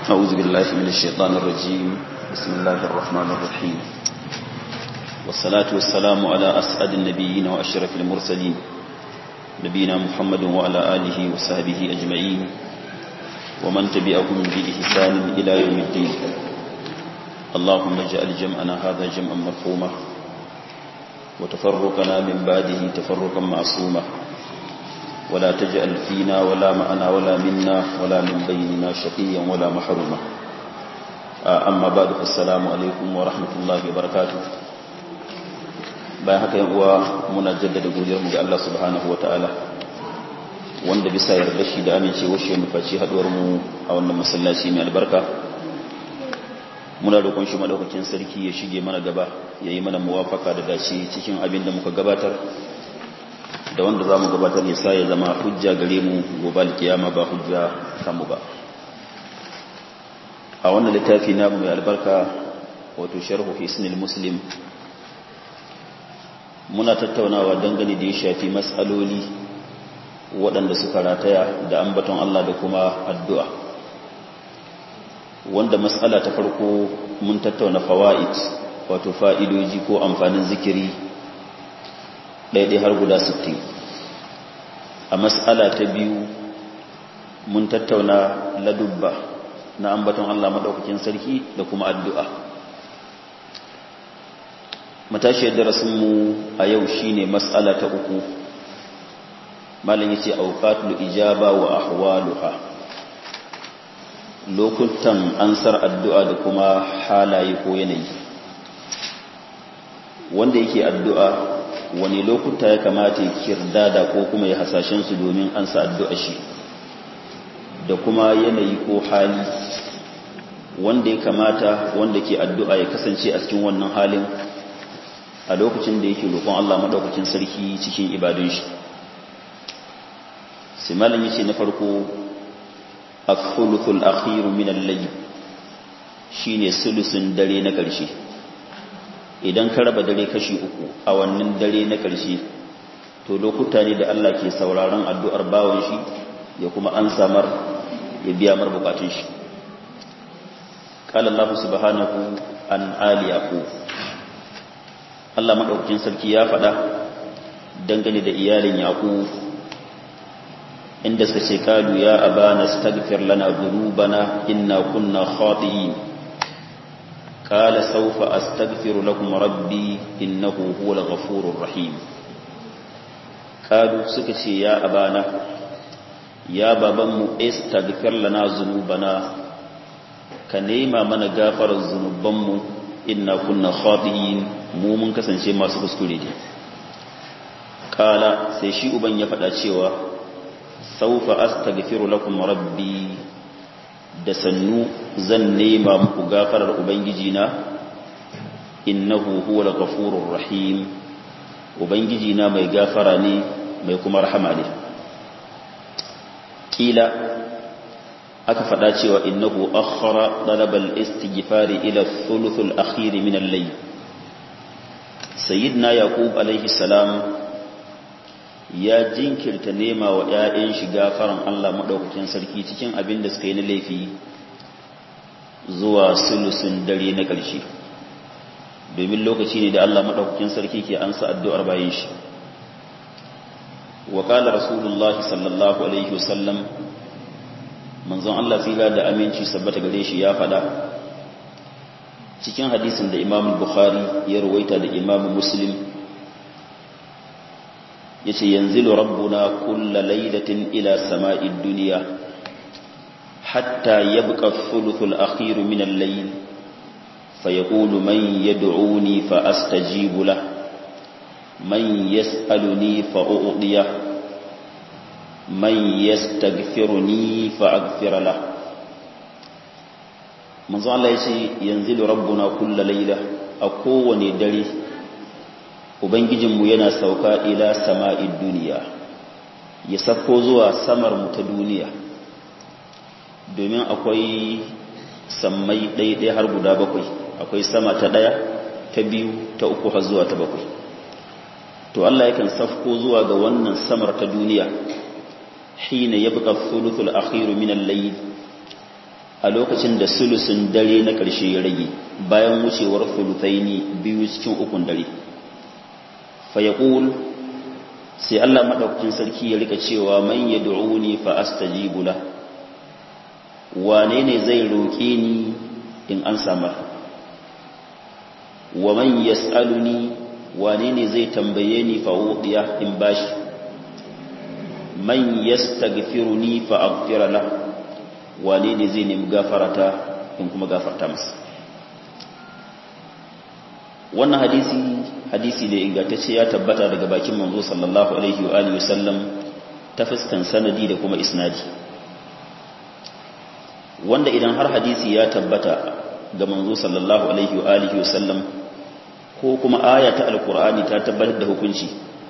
أعوذ بالله من الشيطان الرجيم بسم الله الرحمن الرحيم والصلاة والسلام على أسعد النبيين وأشرف المرسلين نبينا محمد وعلى آله وصحبه أجمعين ومن تبعهم بإحسان إلى يوم الدين اللهم اجعل جمعنا هذا جمعا مرحوما وتفرقنا من بعده تفرقا معصوما ولا تجعل فينا ولا معنا ولا منا ولا من بيننا شقيا ولا محروما أما بعد فالسلام عليكم ورحمة الله وبركاته bayan haka yan uwa muna jaddada godiyarmu ga Allah subhanahu wataala wanda bisa yarda shi da amincewa shi mu faci haduwar mu a wannan masallaci mai albarka muna roƙon shi madaukakin sarki ya shige mana gaba yayi mana muwafaka da dace cikin abin da muka gabatar da wanda za mu gabatar ya sa ya zama hujja gare mu gobe alkiyama ba hujja kanmu ba a wannan littafi namu mai albarka wato sharhu hisnil muslim muna tattaunawa dangane da ya shafi matsaloli waɗanda suka rataya da ambaton Allah da kuma addu'a wanda matsala ta farko mun tattauna fawa'id wato fa'idoji ko amfanin zikiri ɗaiɗai har guda 60 a matsala ta biyu mun tattauna ladubba na ambaton Allah maɗaukakin sarki da kuma addu'a matashiyar darasinmu a yau shine matsala ta uku malin yace auqatul ijaba wa ahwaluha lokutan ansar addu'a da kuma halaye ko yanayi wanda yake addu'a wani lokuta ya kamata ya kirdada ko kuma ya hasashen su domin an sa addu'a shi da kuma yanayi ko hali wanda ya kamata wanda ke addu'a ya kasance a cikin wannan halin a lokacin da yake roƙon Allah madaukakin sarki cikin ibadun shi sai malam yace na farko akhuluthul akhir min al-layl shine sulusun dare na ƙarshe idan ka raba dare kashi uku a wannan dare na ƙarshe to lokuta ne da Allah ke sauraron addu'ar bawon shi ya kuma an samar ya biya mar bukatun shi qala Allah subhanahu an ali yaqub Allah madaukakin sarki ya faɗa dangane da iyalin yaqub inda suka ce kalu ya abana astaghfir lana dhunubana inna kunna khati'in قال سوف أستغفر لكم ربي إنه هو الغفور الرحيم قالوا سكتي يا أبانا يا بابا استغفر لنا ذنوبنا كنيما من غافر الذنوبم إنا كنا خاطئين mu mun kasance masu kuskure ne kala sai shi uban ya faɗa cewa saufa astaghfiru lakum rabbi da sannu zan nema muku gafarar ubangiji na innahu huwal ghafurur rahim ubangiji na mai gafara ne mai kuma rahama ne kila aka faɗa cewa innahu akhara talabal istighfari ila thuluthul akhir min al-layl sayyidina yaqub alayhi salam ya jinkirta nema wa ‘ya'yan shi gafaran Allah maɗaukakin sarki cikin abin da suka yi na laifi zuwa sulusun dare na ƙarshe domin lokaci ne da Allah maɗaukakin sarki ke ansa addu'ar bayan shi wa ƙala rasulullah sallallahu alaihi wasallam manzon Allah tsira da aminci sabbata gare shi ya faɗa cikin hadisin da imam bukhari ya ruwaita da imam muslim yace yanzilu rabbuna kulla laylatin ila sama'id dunya hatta yabqa thuluthul akhir min al-layl fayaqulu man yad'uni fa astajibu lah man yas'aluni fa u'tiya man yastaghfiruni fa aghfir lah manzo Allah yace yanzilu rabbuna kulla layla a kowane dare Ubangijinmu yana sauka ila sama'id duniya, ya sako zuwa samar mu ta duniya, domin akwai sammai ɗaya har guda bakwai, akwai sama ta ɗaya, ta biyu, ta uku har zuwa ta bakwai. To Allah yakan safko zuwa ga wannan samar ta duniya, hina ya buƙa thuluthul akhiru min al-layl a lokacin da sulusun dare na ƙarshe ya rage bayan wucewar thuluthaini biyu cikin ukun dare fa yaqul sai Allah madaukakin sarki ya rika cewa man yad'uni fa astajibu la wane ne zai roke ni in an samar wa man yas'aluni wane ne zai tambaye ni fa udiya in bashi man yastaghfiruni fa aghfira la wane ne zai nemi gafarata in kuma gafarta masa wannan hadisi hadisi ne ingantacce ya tabbata daga bakin manzo sallallahu alaihi wa alihi wasallam ta fuskan sanadi da kuma isnadi wanda idan har hadisi ya tabbata ga manzo sallallahu alaihi wa alihi wasallam ko kuma aya ta alkur'ani ta tabbatar da hukunci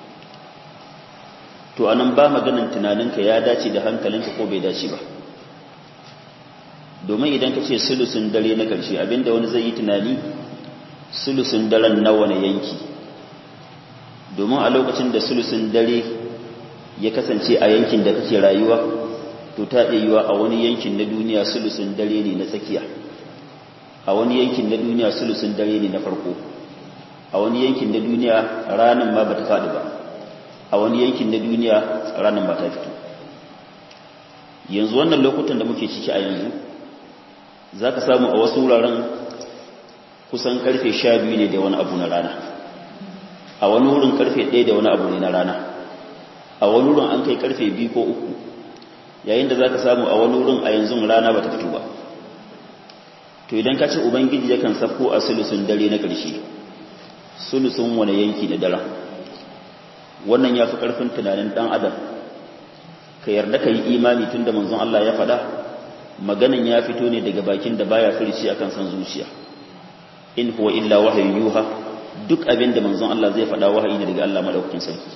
to anan ba maganan tunaninka ya dace da hankalinka ko bai dace ba domin idan ka ce sulusun dare na ƙarshe abinda wani zai yi tunani sulusun daren nawa na yanki domin a lokacin da sulusun dare ya kasance a yankin da kake rayuwa to ta iya yiwa a wani yankin na duniya sulusun dare ne na tsakiya a wani yankin na duniya sulusun dare ne na farko a wani yankin na duniya ranar ma ba ta faɗi ba a wani yankin na duniya ranar ba ta fito yanzu wannan lokutan da muke ciki a yanzu za ka samu a wasu wuraren kusan karfe sha biyu ne da wani abu na rana a wani wurin karfe ɗaya da wani abu ne na rana a wani wurin an kai karfe biyu ko uku yayin da za ka samu a wani wurin a yanzu rana ba ta fito ba to idan ka ce ubangiji yakan safko a sulusun dare na ƙarshe sulusun wani yanki na daren wannan ya fi ƙarfin tunanin ɗan adam ka yarda ka yi imani tun da manzon Allah ya faɗa maganan ya fito ne daga bakin da baya furici akan san zuciya in huwa illa wahayin yuha duk abin da manzon Allah zai faɗa wahayi ne daga Allah madaukakin sarki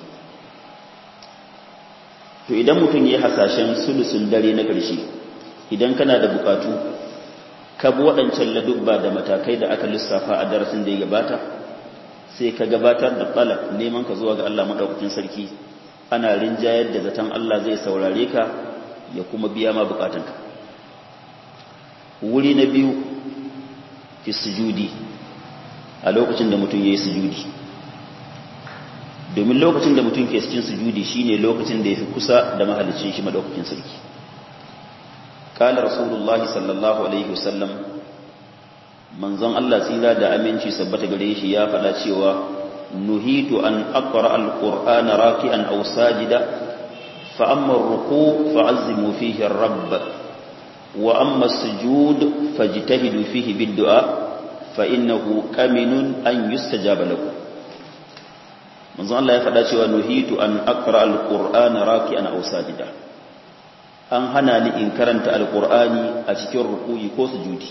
to idan mutum ya hasashen sulusun dare na ƙarshe idan kana da bukatu ka bi waɗancan ladubba da matakai da aka lissafa a darasin da ya gabata sai ka gabatar da talab neman ka zuwa ga Allah madaukakin sarki ana rinjayar da zaton Allah zai saurare ka ya kuma biya ma bukatunka wuri na biyu fi sujudi a lokacin da mutum ya yi sujudi domin lokacin da mutum ke cikin sujudi shine lokacin da ya fi kusa da mahalicin shi madaukakin sarki kala rasulullah sallallahu alaihi wasallam manzon Allah tsira da aminci sabbata gare shi ya faɗa cewa nuhitu an aqra alqur'ana raki'an aw sajida fa amma ar-ruku' fa'azzimu fihi ar-rabb wa amma as-sujud fajtahidu fihi bid-du'a fa innahu kaminun an yustajaba lakum manzon Allah ya faɗa cewa nuhitu an aqra alqur'ana raki'an aw sajida an hana ni in karanta alqur'ani a cikin ruku'i ko sujudi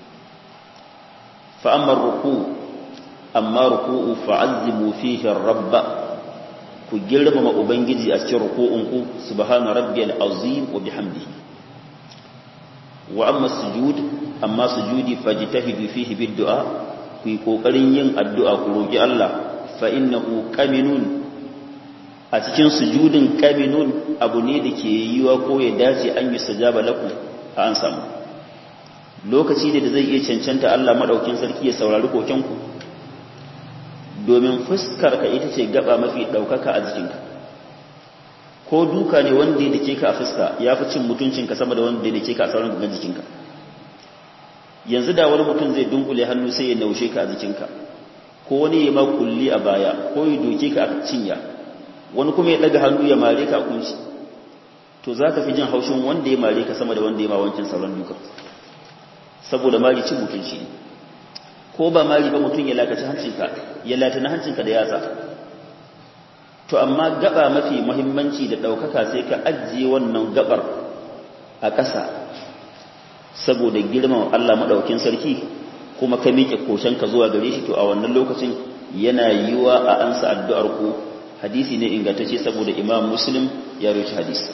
fa amma ruku amma ruku'u fa'azzimu fihi ar-rabb ku girmama ubangiji a cikin ruku'un ku subhana rabbiyal azim wa bihamdihi wa amma sujud amma sujudi fajtahidu fihi bid-du'a ku yi kokarin yin addu'a ku roki Allah fa innahu qaminun a cikin sujudin qaminun abu ne da ke yiwa ko ya dace an yi sajaba lakum a an samu lokaci da zai iya cancanta Allah madaukin sarki ya saurari kokenku domin fuskar ka ita ce gaba mafi daukaka a jikinka ko duka ne wanda ya dake ka a fuska ya fi cin mutuncinka sama da wanda ya dake ka a sauran gangan jikinka yanzu da wani mutum zai dunkule hannu sai ya naushe ka a jikinka ko wani ya ma kulli a baya ko ya doke ka a cinya wani kuma ya daga hannu ya mare ka a kunci to za ka fi jin haushin wanda ya mare ka sama da wanda ya ma wancan sauran duka saboda mari cin mutunci ne ko ba mari ba mutum ya lakaci hancinka ya latana hancinka da yatsa to amma gaba mafi muhimmanci da ɗaukaka sai ka ajiye wannan gabar a ƙasa saboda girman Allah maɗaukin sarki kuma ka miƙe ka zuwa gare shi to a wannan lokacin yana yiwa a ansa addu'ar ku hadisi ne ingantacce saboda imam muslim ya roci hadisi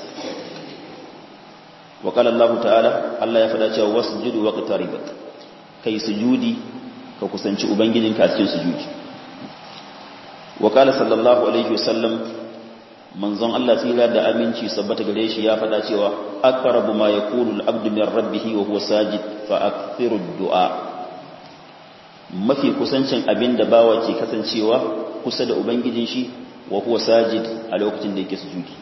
wa qala Allah ta'ala Allah ya faɗa cewa wasjudu waqtarib kai sujudi ka kusanci ubangijinka a cikin sujudi wa qala sallallahu alaihi wasallam manzon Allah tsira da aminci sabbata gare shi ya faɗa cewa aqrabu ma yakunu al-abdu min rabbih wa huwa sajid fa akthiru ad-du'a mafi kusancin abin da bawa ke kasancewa kusa da ubangijin shi wa huwa sajid a lokacin da yake sujudi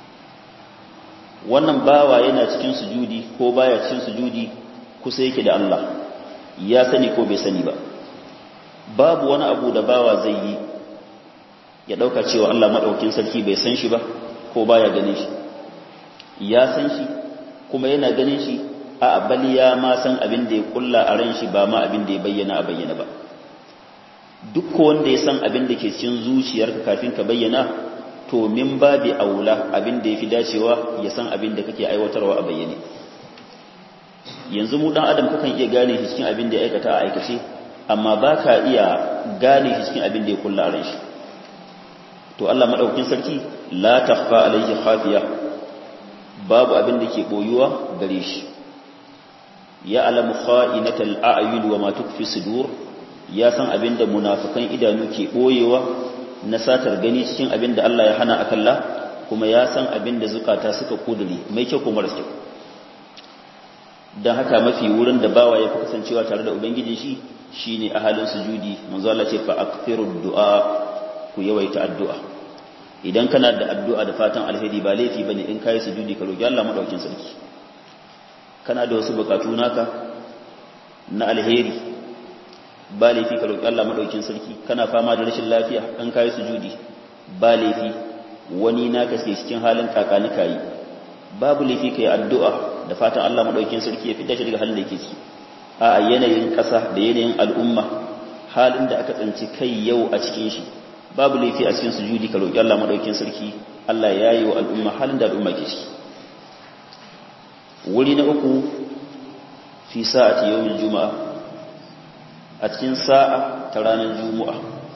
wannan bawa yana cikin sujudi ko baya cikin sujudi kusa yake da Allah ya sani ko bai sani ba babu wani abu da bawa zai yi ya dauka cewa Allah madaukin sarki bai san shi ba ko baya ganin shi ya san shi kuma yana ganin shi a bali ya ma san abin da ya kulla a ran shi ba ma abin da ya bayyana a bayyana ba duk wanda ya san abin da ke cikin zuciyarka kafin ka bayyana to min babi aula abin da yafi dacewa ya san abin da kake aiwatarwa a bayyane yanzu mu dan adam kakan iya gane shi cikin abin da ya aikata a aikace amma baka iya gane shi cikin abin da ya kulla a ran shi to Allah madaukakin sarki la takhfa alayhi khafiya babu abin da ke boyuwa gare shi ya alamu kha'inatal a'yun wa ma tukfi sudur ya san abin da munafikan idanu ke boyewa na satar gani cikin abin da Allah ya hana akalla kuma ya san abin da zukata suka kuduri mai kyau kuma kyau dan haka mafi wurin da bawa ya fi kasancewa tare da ubangijin shi shine a halin sujudi manzo Allah ce fa akthiru du'a ku yawaita addu'a idan kana da addu'a da fatan alheri ba laifi bane in kai sujudi ka roki Allah madaukin sarki kana da wasu bukatu naka na alheri ba laifi ka roki Allah madaukin sarki kana fama da rashin lafiya an kai sujudi ba laifi wani naka sai cikin halin kakani kai babu laifi kai addu'a da fatan Allah madaukin sarki ya fita shi daga halin da yake ciki a yanayin kasa da yanayin al'umma halin da aka tsanci kai yau a cikin shi babu laifi a cikin sujudi ka roki Allah madaukin sarki Allah ya yi wa al'umma halin da al'umma ke ciki wuri na uku fi sa'ati yawmin juma'a a cikin sa'a ta ranar juma'a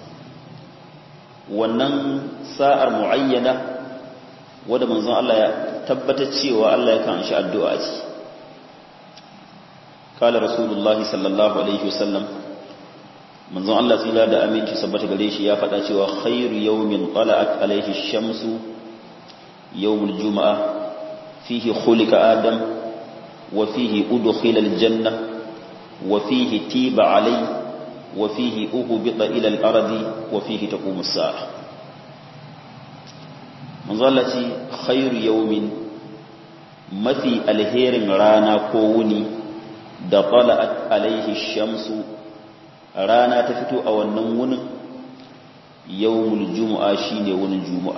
wannan sa'ar muayyana wadda manzon Allah ya tabbatar cewa Allah ya kan shi addu'a ce kala rasulullahi sallallahu alaihi wasallam manzon Allah tsira da aminci sabbata gare shi ya faɗa cewa khairu yawmin tala'at alaihi shamsu yawmul juma'a fihi khuliqa adam wa fihi udkhila aljanna wa fihi tiba alayhi wa fihi uhbita ila al-ardi wa fihi taqumu as-sa'a manzalati khairu yawmin mafi alherin rana ko wuni da tala'at alaihi shamsu rana ta fito a wannan wunin yawmul jumu'a shine wunin jumu'a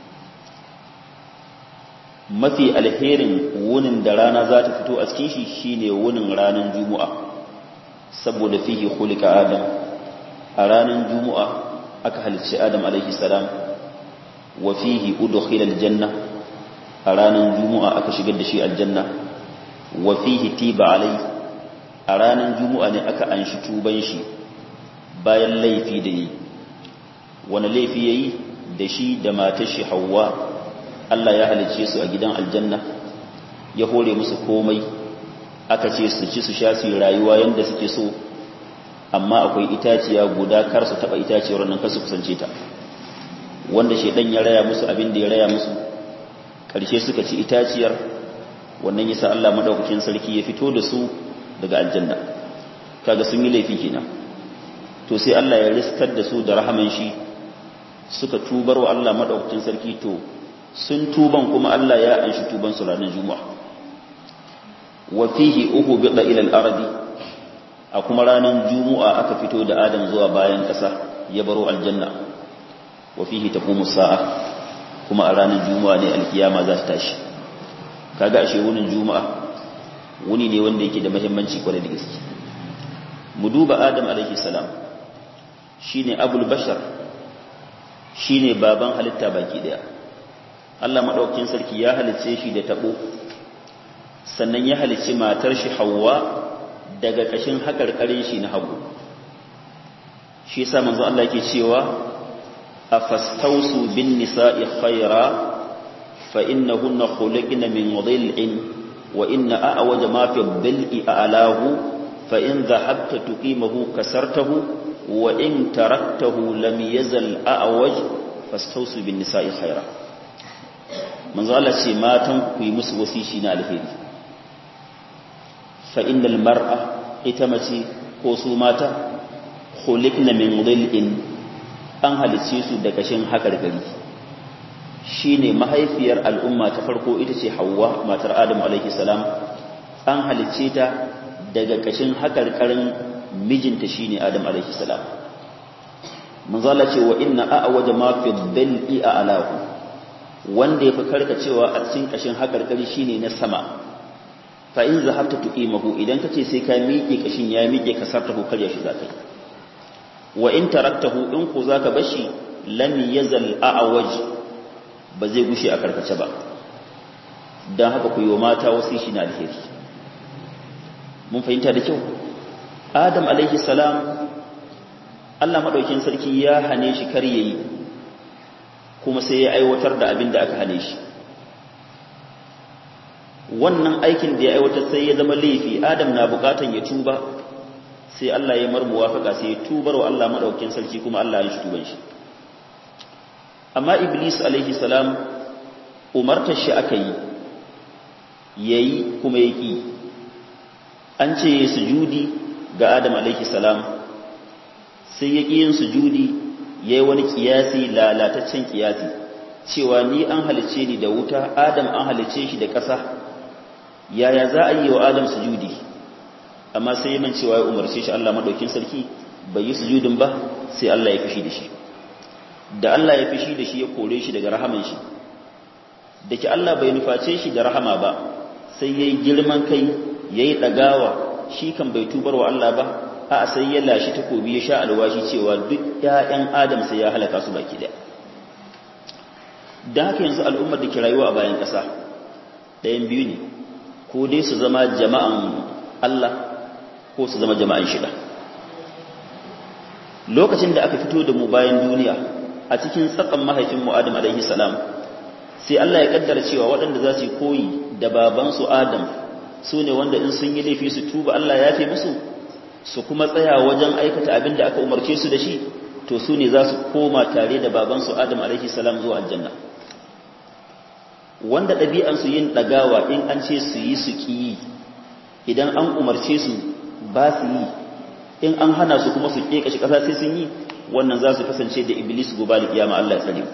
mafi alherin wunin da rana za ta fito a cikin shi shine wunin ranar jumu'a saboda fihi khuliqa adam a ranar jumu'a aka halicci adam alaihi salam wa fihi udkhila aljanna a ranar jumu'a aka shigar da shi aljanna wa fihi tiba alai a ranar jumu'a ne aka anshi tuban shi bayan laifi da yi wani laifi yayi da shi da matar shi Hawwa Allah ya halice su a gidan aljanna ya hore musu komai aka ce su ci su sha su rayuwa yanda suke so amma akwai itaciya guda kar su taba itaciyar nan kar su kusance ta wanda shedan ya raya musu abin da ya raya musu karshe suka ci itaciyar wannan yasa Allah madaukakin sarki ya fito da su daga aljanna kaga sun yi laifi kenan to sai Allah ya riskar da su da rahaman shi suka tubar wa Allah madaukakin sarki to sun tuban kuma Allah ya anshi tuban su ranar juma'a wa fihi uhbita ila al-ardi a kuma ranar juma'a aka fito da Adam zuwa bayan ƙasa ya baro aljanna wa fihi taqumu sa'a kuma a ranar juma'a ne alkiyama za ta tashi kaga ashe wunin juma'a wuni ne wanda yake da muhimmanci kwarai da gaske mu duba Adam alaihi salam shine abul bashar shine baban halitta baki daya Allah madaukakin sarki ya halice shi da tabo sannan ya halice matar shi Hawwa daga kashin hakarkarin shi na hagu shi yasa manzo Allah yake cewa afastausu bin nisa'i khaira fa innahunna khuliqna min dhil'in wa inna a'waja ma fi dhil'i a'lahu fa in dhahabta tuqimahu kasartahu wa in taraktahu lam yazal a'waj fastausu bin nisa'i khaira manzo Allah ce matan ku yi musu wasishi na alheri fa innal mar'a ita mace ko su mata khuliqna min dhil'in an halice su da kashin hakargari shine mahaifiyar al'umma ta farko ita ce Hawwa matar Adam alaihi salam an halice ta daga kashin hakarkarin mijinta shine Adam alaihi salam manzo Allah ce wa inna a'waja ma fi dhil'i a'lahu wanda yafi karkacewa a cikin kashin hakarkari shine na sama fa in zahabta tuqimahu idan kace sai ka miƙe kashin ya miƙe ka sartahu karya shi zakai wa in taraktahu in ku zaka bashi lam yazal a'waj ba zai gushe a karkace ba dan haka ku yi wa mata wasu shi na alheri mun fahimta da kyau adam alaihi salam Allah madaukin sarki ya hane shi kar yayi kuma sai ya aiwatar da abin da aka hane shi wannan aikin da ya aiwatar sai ya zama laifi adam na bukatan ya tuba sai Allah ya mar muwafaka sai ya tubar wa Allah madaukakin sarki kuma Allah ya shi tuban shi amma iblis alaihi salam umartar shi aka yi yayi kuma yaki an ce sujudi ga adam alaihi salam sai ya yin sujudi yayi wani kiyasi lalataccen kiyasi cewa ni an halice ni da wuta adam an halice shi da ƙasa yaya za a yi wa adam sujudi amma sai yi man cewa ya umarce shi Allah madaukin sarki bai yi sujudin ba sai Allah ya fishi da shi da Allah ya fishi da shi ya kore shi daga rahaman shi da ki Allah bai nuface shi da rahama ba sai yayi girman kai yayi dagawa shi kan bai tubar wa Allah ba a sai ya lashi takobi ya sha alwashi cewa duk ƴaƴan Adam sai ya halaka su baki daya dan haka yanzu al'ummar da ke rayuwa a bayan ƙasa ɗayan biyu ne ko dai su zama jama'an Allah ko su zama jama'an shida lokacin da aka fito da mu bayan duniya a cikin tsakan mahaifin mu Adam alaihi salam sai Allah ya kaddara cewa waɗanda za su yi koyi da babansu Adam su ne wanda in sun yi laifi su tuba Allah ya fi musu su kuma tsaya wajen aikata abin da aka umarce su da shi to su ne za su koma tare da babansu Adam alaihi salam zuwa aljanna wanda ɗabi'ansu yin ɗagawa in an ce su yi su ƙi idan an umarce su ba su yi in an hana su kuma su ƙeƙa shi ƙasa sai sun yi wannan za su kasance da iblis gobe da kiyama Allah ya tsare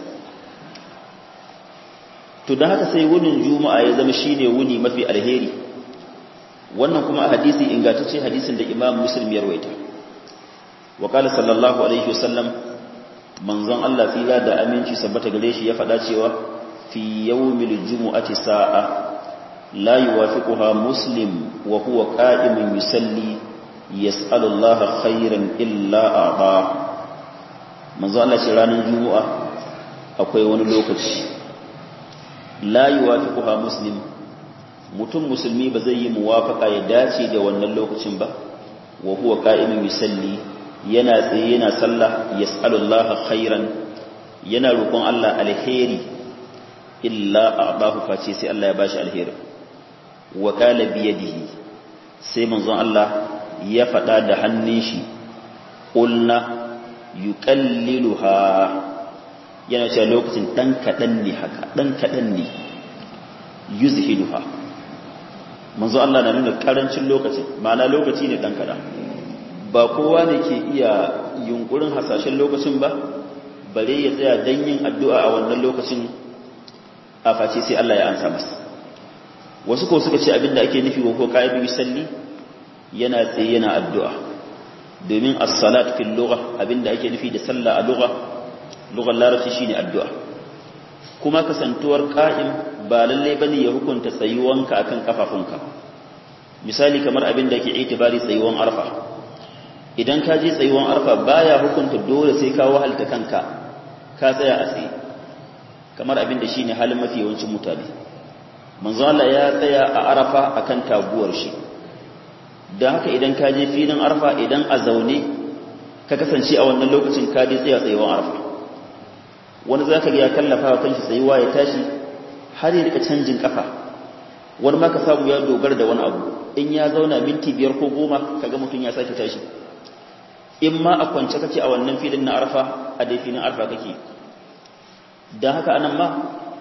to don haka sai wunin juma'a ya zama shine wuni mafi alheri wannan kuma a hadisi ingantacce hadisin da imam muslim ya rawaita wa qala sallallahu alaihi wasallam manzon Allah fila da aminci sabbata gare shi ya faɗa cewa في يوم الجمعة ساعة لا يوافقها مسلم وهو قائم يسلي يسأل الله خيرا إلا أعطاه manzo Allah ce ranar juma'a akwai wani lokaci la yuwafiquha muslim mutum musulmi ba zai yi muwafaka ya dace da wannan lokacin ba wa huwa qa'imun yusalli yana tsaye yana sallah yas'alullaha khairan yana roƙon Allah alheri illa a'dahu face sai Allah ya bashi alheri wa qala bi yadihi sai manzon Allah ya faɗa da hannun shi qulna yuqalliluha yana cewa lokacin dan kadan ne haka dan kadan ne yuzhiduha manzo Allah na nuna karancin lokacin ma'ana lokaci ne dan kadan ba kowa ne ke iya yunkurin hasashen lokacin ba bare ya tsaya dan yin addu'a a wannan lokacin a face sai Allah ya ansa masa wasu ko suka ce abinda ake nufi wa ko qa'ibi yusalli yana tsaye yana addu'a domin as-salat fil lugha abinda ake nufi da sallah a lugha lughar larabci shine addu'a kuma kasantuwar qa'im ba lalle bane ya hukunta tsayuwanka akan kafafunka misali kamar abinda ake itibari tsayuwan arfa idan ka je tsayuwan arfa baya hukunta dole sai ka wahalta kanka ka tsaya a tsaye kamar abin da shi ne halin mafi yawancin mutane manzo Allah ya tsaya a arafa akan taguwar shi don haka idan ka je filin arafa idan a zaune ka kasance a wannan lokacin ka je tsaya tsayuwan arafa wani za ka ya kallafa wa kanshi tsayuwa ya tashi har ya rika canjin kafa wani ma ka samu ya dogara da wani abu in ya zauna minti biyar ko goma kaga mutum ya sake tashi in ma a kwance kake a wannan filin na arafa a dai filin arafa kake don haka anan ma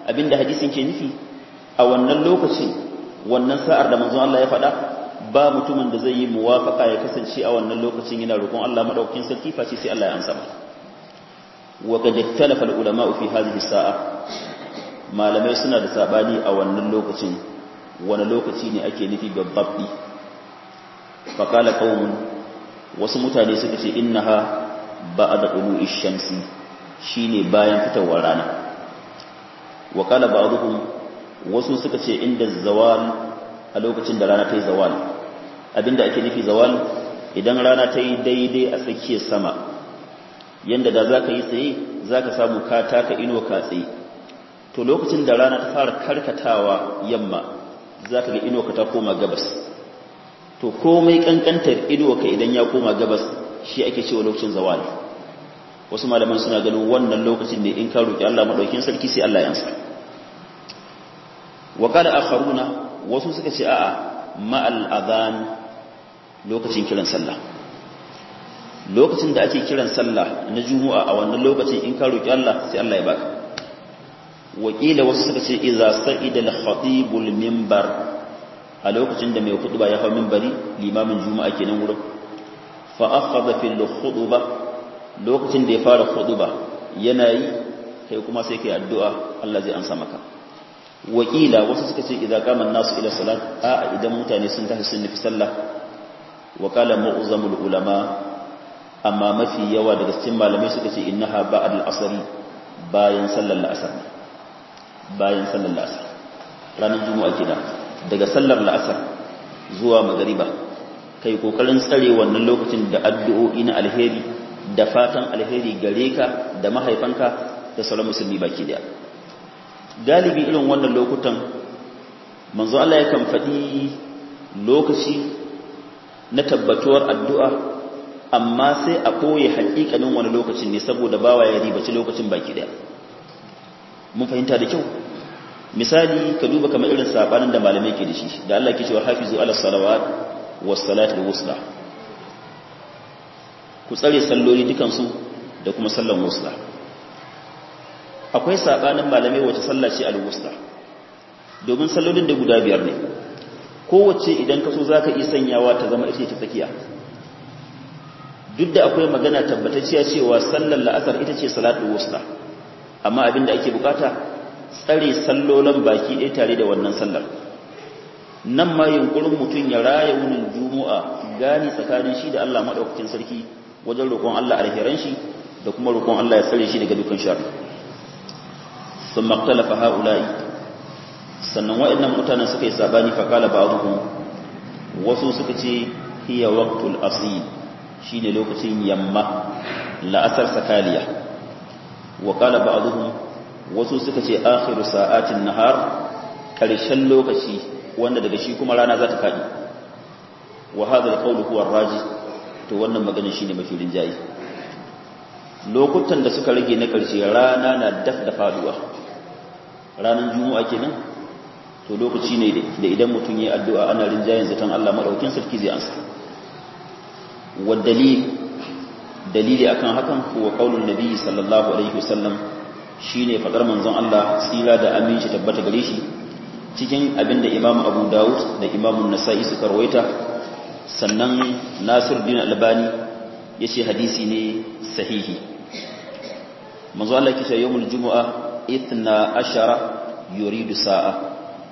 abinda hadisin ke nufi a wannan lokacin wannan sa'ar da manzon Allah ya faɗa ba mutumin da zai yi muwafaka ya kasance a wannan lokacin yana roƙon Allah madaukakin sarki face sai Allah ya ansa masa wa qad ikhtalafa al-ulama fi hadhihi sa'a malamai suna da sabani a wannan lokacin wani lokaci ne ake nufi babbi fa qala qaumun wasu mutane suka ce innaha ba'da qulu'i shamsi shine bayan fitowar rana wa qala ba'dhum wasu suka ce inda zawal a lokacin da rana ta yi zawal abinda ake nufi zawal idan rana ta yi daidai a tsakiyar sama yanda da za ka yi tsaye za ka samu ka taka ino ka tsaye to lokacin da rana ta fara karkatawa yamma za ka ga ino ka ta koma gabas to komai kankantar ino ka idan ya koma gabas shi ake cewa lokacin zawal wasu malaman suna ganin wannan lokacin ne in ka roki Allah madaukin sarki sai Allah ya ansa wa qala akharuna wasu suka ce a'a ma'al adhan lokacin kiran sallah lokacin da ake kiran sallah na juma'a a wannan lokacin in ka roki Allah sai Allah ya baka wakila wasu suka ce idza sa'ida al-khatibul minbar a lokacin da mai khutba ya hawo minbari limamin juma'a kenan wurin fa akhadha fil khutba lokacin da ya fara khutba yana yi kai kuma sai kai addu'a Allah zai ansa maka wakila wasu suka ce idza qama an-nasu ila salat a idan mutane sun tashi sun nufi sallah wa qala mu'zamul ulama amma mafi yawa daga cikin malamai suka ce innaha ba'd al-asr bayan sallar al-asr bayan sallar al-asr ranar juma'a kenan daga sallar al-asr zuwa magariba kai kokarin tsare wannan lokacin da addu'o'i na alheri da fatan alheri gare ka da mahaifanka da sauran musulmi baki daya galibi irin wannan lokutan manzo Allah yakan faɗi lokaci na tabbatuwar addu'a amma sai a koye haƙiƙanin wani lokacin ne saboda bawa ya ribaci lokacin baki daya mun fahimta da kyau misali ka duba kamar irin sabanin da malamai ke da shi da Allah ke cewa hafizu ala salawat was salatul wusta ku tsare salloli dukansu da kuma sallan wusta akwai sabanin malamai wace sallah ce al-wusta domin sallolin da guda biyar ne kowace idan ka so zaka iya sanyawa ta zama ita ce tsakiya duk da akwai magana tabbatacciya cewa sallar la'asar ita ce salatul wusta amma abinda ake bukata tsare sallolan baki ɗaya tare da wannan sallar nan ma yunkurin mutum ya raya wunin juma'a gani tsakanin shi da Allah madaukakin sarki wajen roƙon Allah alheran shi da kuma roƙon Allah ya tsare shi daga dukkan sharri sun maktalafa ha'ula'i sannan wa'annan mutanen suka yi sabani faƙala ba'aduhum wasu suka ce hiya waqtul asil shine lokacin yamma la'asar sakaliya wa qala ba'aduhum wasu suka ce akhiru sa'atin nahar karshen lokaci wanda daga shi kuma rana za ta fadi wa hadha al-qawl huwa ar-raji to wannan magana shine mafi rinjayi lokutan da suka rage na karshe rana na daf da faduwa ranar juma'a kenan to lokaci ne da idan mutum yi addu'a ana rinjayen zaton Allah madaukin sarki zai ansa wa dalil dalili akan hakan kuwa qaulun nabi sallallahu alaihi wasallam shine fadar manzon Allah tsira da aminci tabbata gare shi cikin abinda Imam Abu Dawud da Imam An-Nasa'i suka rawaita sannan Nasiruddin Albani yace hadisi ne sahihi manzo Allah yake cewa yawmul jumu'a ithna ashara yuridu sa'a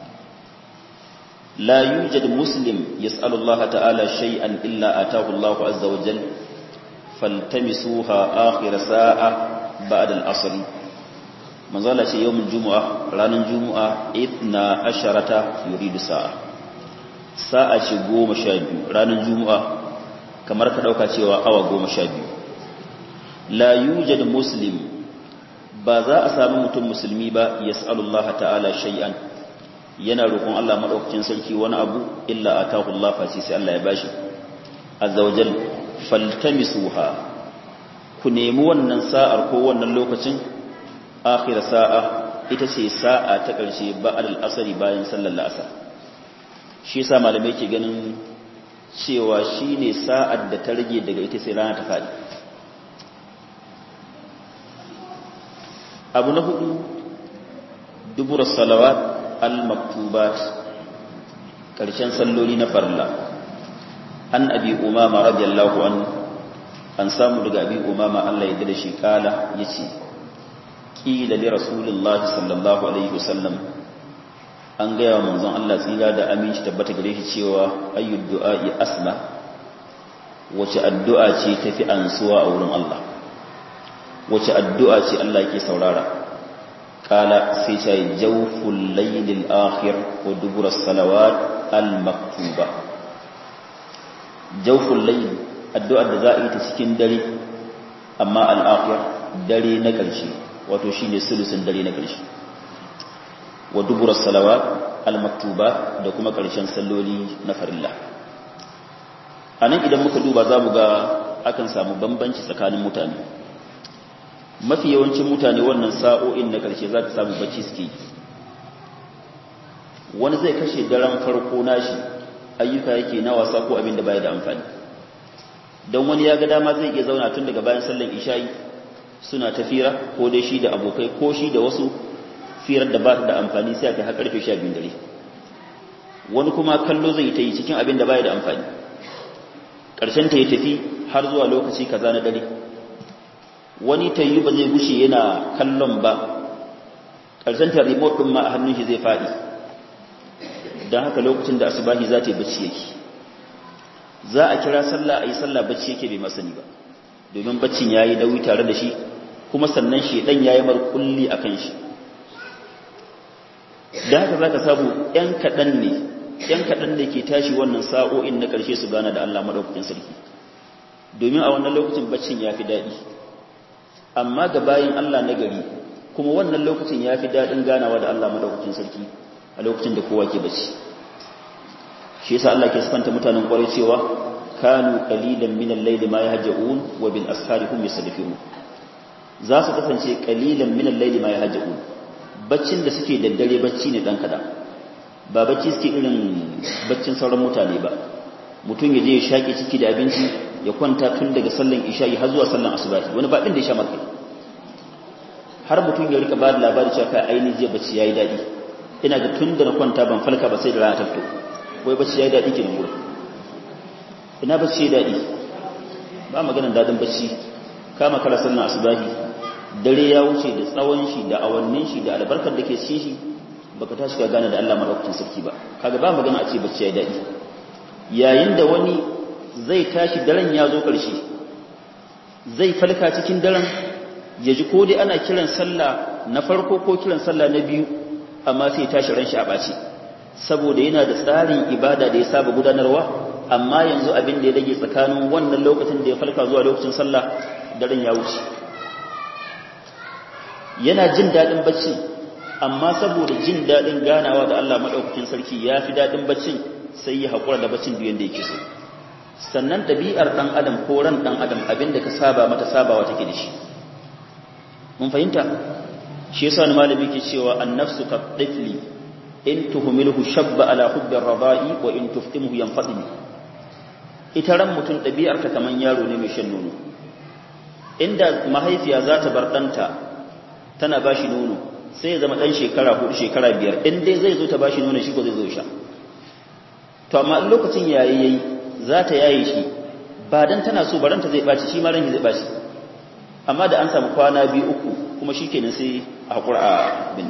la yujad muslim yas'alu Allah ta'ala shay'an illa ataahu Allah azza wa jalla faltamisuha akhir sa'a ba'da al-asr manzo Allah ce yawmul jumu'a ranar jumu'a ithna asharata yuridu sa'a sa'a ce 12 ranar jumu'a kamar ka dauka cewa awa 12 la yujad muslim ba za a sami mutum musulmi ba ya Allah ta'ala shay'an yana roƙon Allah maɗaukacin sarki wani abu illa a Allah face sai Allah ya bashi azawajal faltamisuha ku nemi wannan sa'ar ko wannan lokacin akhir sa'a ita ce sa'a ta ƙarshe ba'al asari bayan sallar la'asar shi yasa malamai ke ganin cewa shine sa'ar da ta rage daga ita sai rana ta faɗi abu na hudu dubura salawat al-maktubat karshen salloli na farla an abi umama radiyallahu an an samu daga abi umama Allah ya da shi kala yace qila li rasulillahi sallallahu alaihi wasallam an gaya wa manzon Allah tsira da aminci tabbata gare shi cewa ayyud du'a'i asla wace addu'a ce tafi ansuwa a wurin Allah wace addu'a ce Allah yake saurara kala sai ta yi jawful laylil akhir wa dubura salawat al maktuba jawful layl addu'ar da za a yi ta cikin dare amma al akhir dare na ƙarshe wato shine sulusun dare na ƙarshe wa dubura salawat al maktuba da kuma ƙarshen salloli na farilla anan idan muka duba za mu ga akan samu bambanci tsakanin mutane mafi yawancin mutane wannan sa'o'in na ƙarshe za ka samu bacci suke wani zai kashe daren farko nashi ayyuka yake na wasa ko abin da baya da amfani don wani ya ga dama zai iya zauna tun daga bayan sallan isha'i suna ta fira ko dai shi da abokai ko shi da wasu firar da ba da amfani sai aka karfe sha biyun dare wani kuma kallo zai ta yi cikin abin da baya da amfani ƙarshen ta ya tafi har zuwa lokaci kaza na dare wani ta yi ba zai gushe yana kallon ba ƙarshen ta remote ɗin ma a hannun shi zai faɗi don haka lokacin da asubahi za ta yi bacci yake za a kira sallah a yi sallah bacci yake bai masani ba domin baccin ya yi nauyi tare da shi kuma sannan shi ɗan ya yi markulli a kan shi da haka za ka samu ‘yan kaɗan ne ‘yan kaɗan da ke tashi wannan sa'o'in na ƙarshe su gana da Allah maɗaukakin sarki domin a wannan lokacin baccin ya fi daɗi amma ga bayin Allah na gari kuma wannan lokacin ya fi daɗin ganawa da Allah maɗaukakin sarki a lokacin da kowa ke bacci shi yasa Allah ke sifanta mutanen ƙwarai cewa kanu qalilan min al-layli ma yahja'un wa bil ashari hum yasdifun za su kasance qalilan min al-layli ma yahja'un baccin da suke daddare bacci ne dan kada ba bacci suke irin baccin sauran mutane ba mutum ya je ya shaƙe ciki da abinci ya kwanta tun daga sallan isha'i har zuwa sallan asubahi wani ba din da ya sha markai har mutum ya rika ba da labari cewa kai ainihin jiya bacci yayi daɗi ina ga tun da na kwanta ban falka ba sai da rana ta fito wai bacci yayi daɗi kenan gurin ina bacci yayi daɗi ba maganar daɗin bacci kama kala sallan asubahi dare ya wuce da tsawon shi da awannin shi da albarkar da ke cikin shi baka tashi ka gane da Allah madaukakin sarki ba kaga ba magana a ce bacci yayi daɗi yayin da wani zai tashi daren ya zo ƙarshe zai falka cikin daren ya ji ko dai ana kiran sallah na farko ko kiran sallah na biyu amma sai tashi ran shi a ɓaci saboda yana da tsarin ibada da ya saba gudanarwa amma yanzu abin da ya rage tsakanin wannan lokacin da ya falka zuwa lokacin sallah daren ya wuce yana jin daɗin bacci amma saboda jin daɗin ganawa da Allah maɗaukakin sarki ya fi daɗin baccin sai ya haƙura da baccin duk yadda yake so sannan ɗabi'ar ɗan adam ko ran ɗan adam abinda ka saba mata sabawa take da shi mun fahimta shi yasa wani malami ke cewa annafsu ka tifli in tuhumilhu shabba ala hubbi radai wa in tuftimhu yanfadimi ita ran mutum ɗabi'ar ta kaman yaro ne mai shan nono inda mahaifiya za ta bar ɗanta tana ba shi nono sai ya zama ɗan shekara hudu shekara biyar in dai zai zo ta ba shi nono shi ko zai zo sha to amma in lokacin yayi yayi za ta yaye shi ba dan tana so baranta zai baci shi ma ran zai baci amma da an samu kwana biyu uku kuma shikenan sai a hakura a bin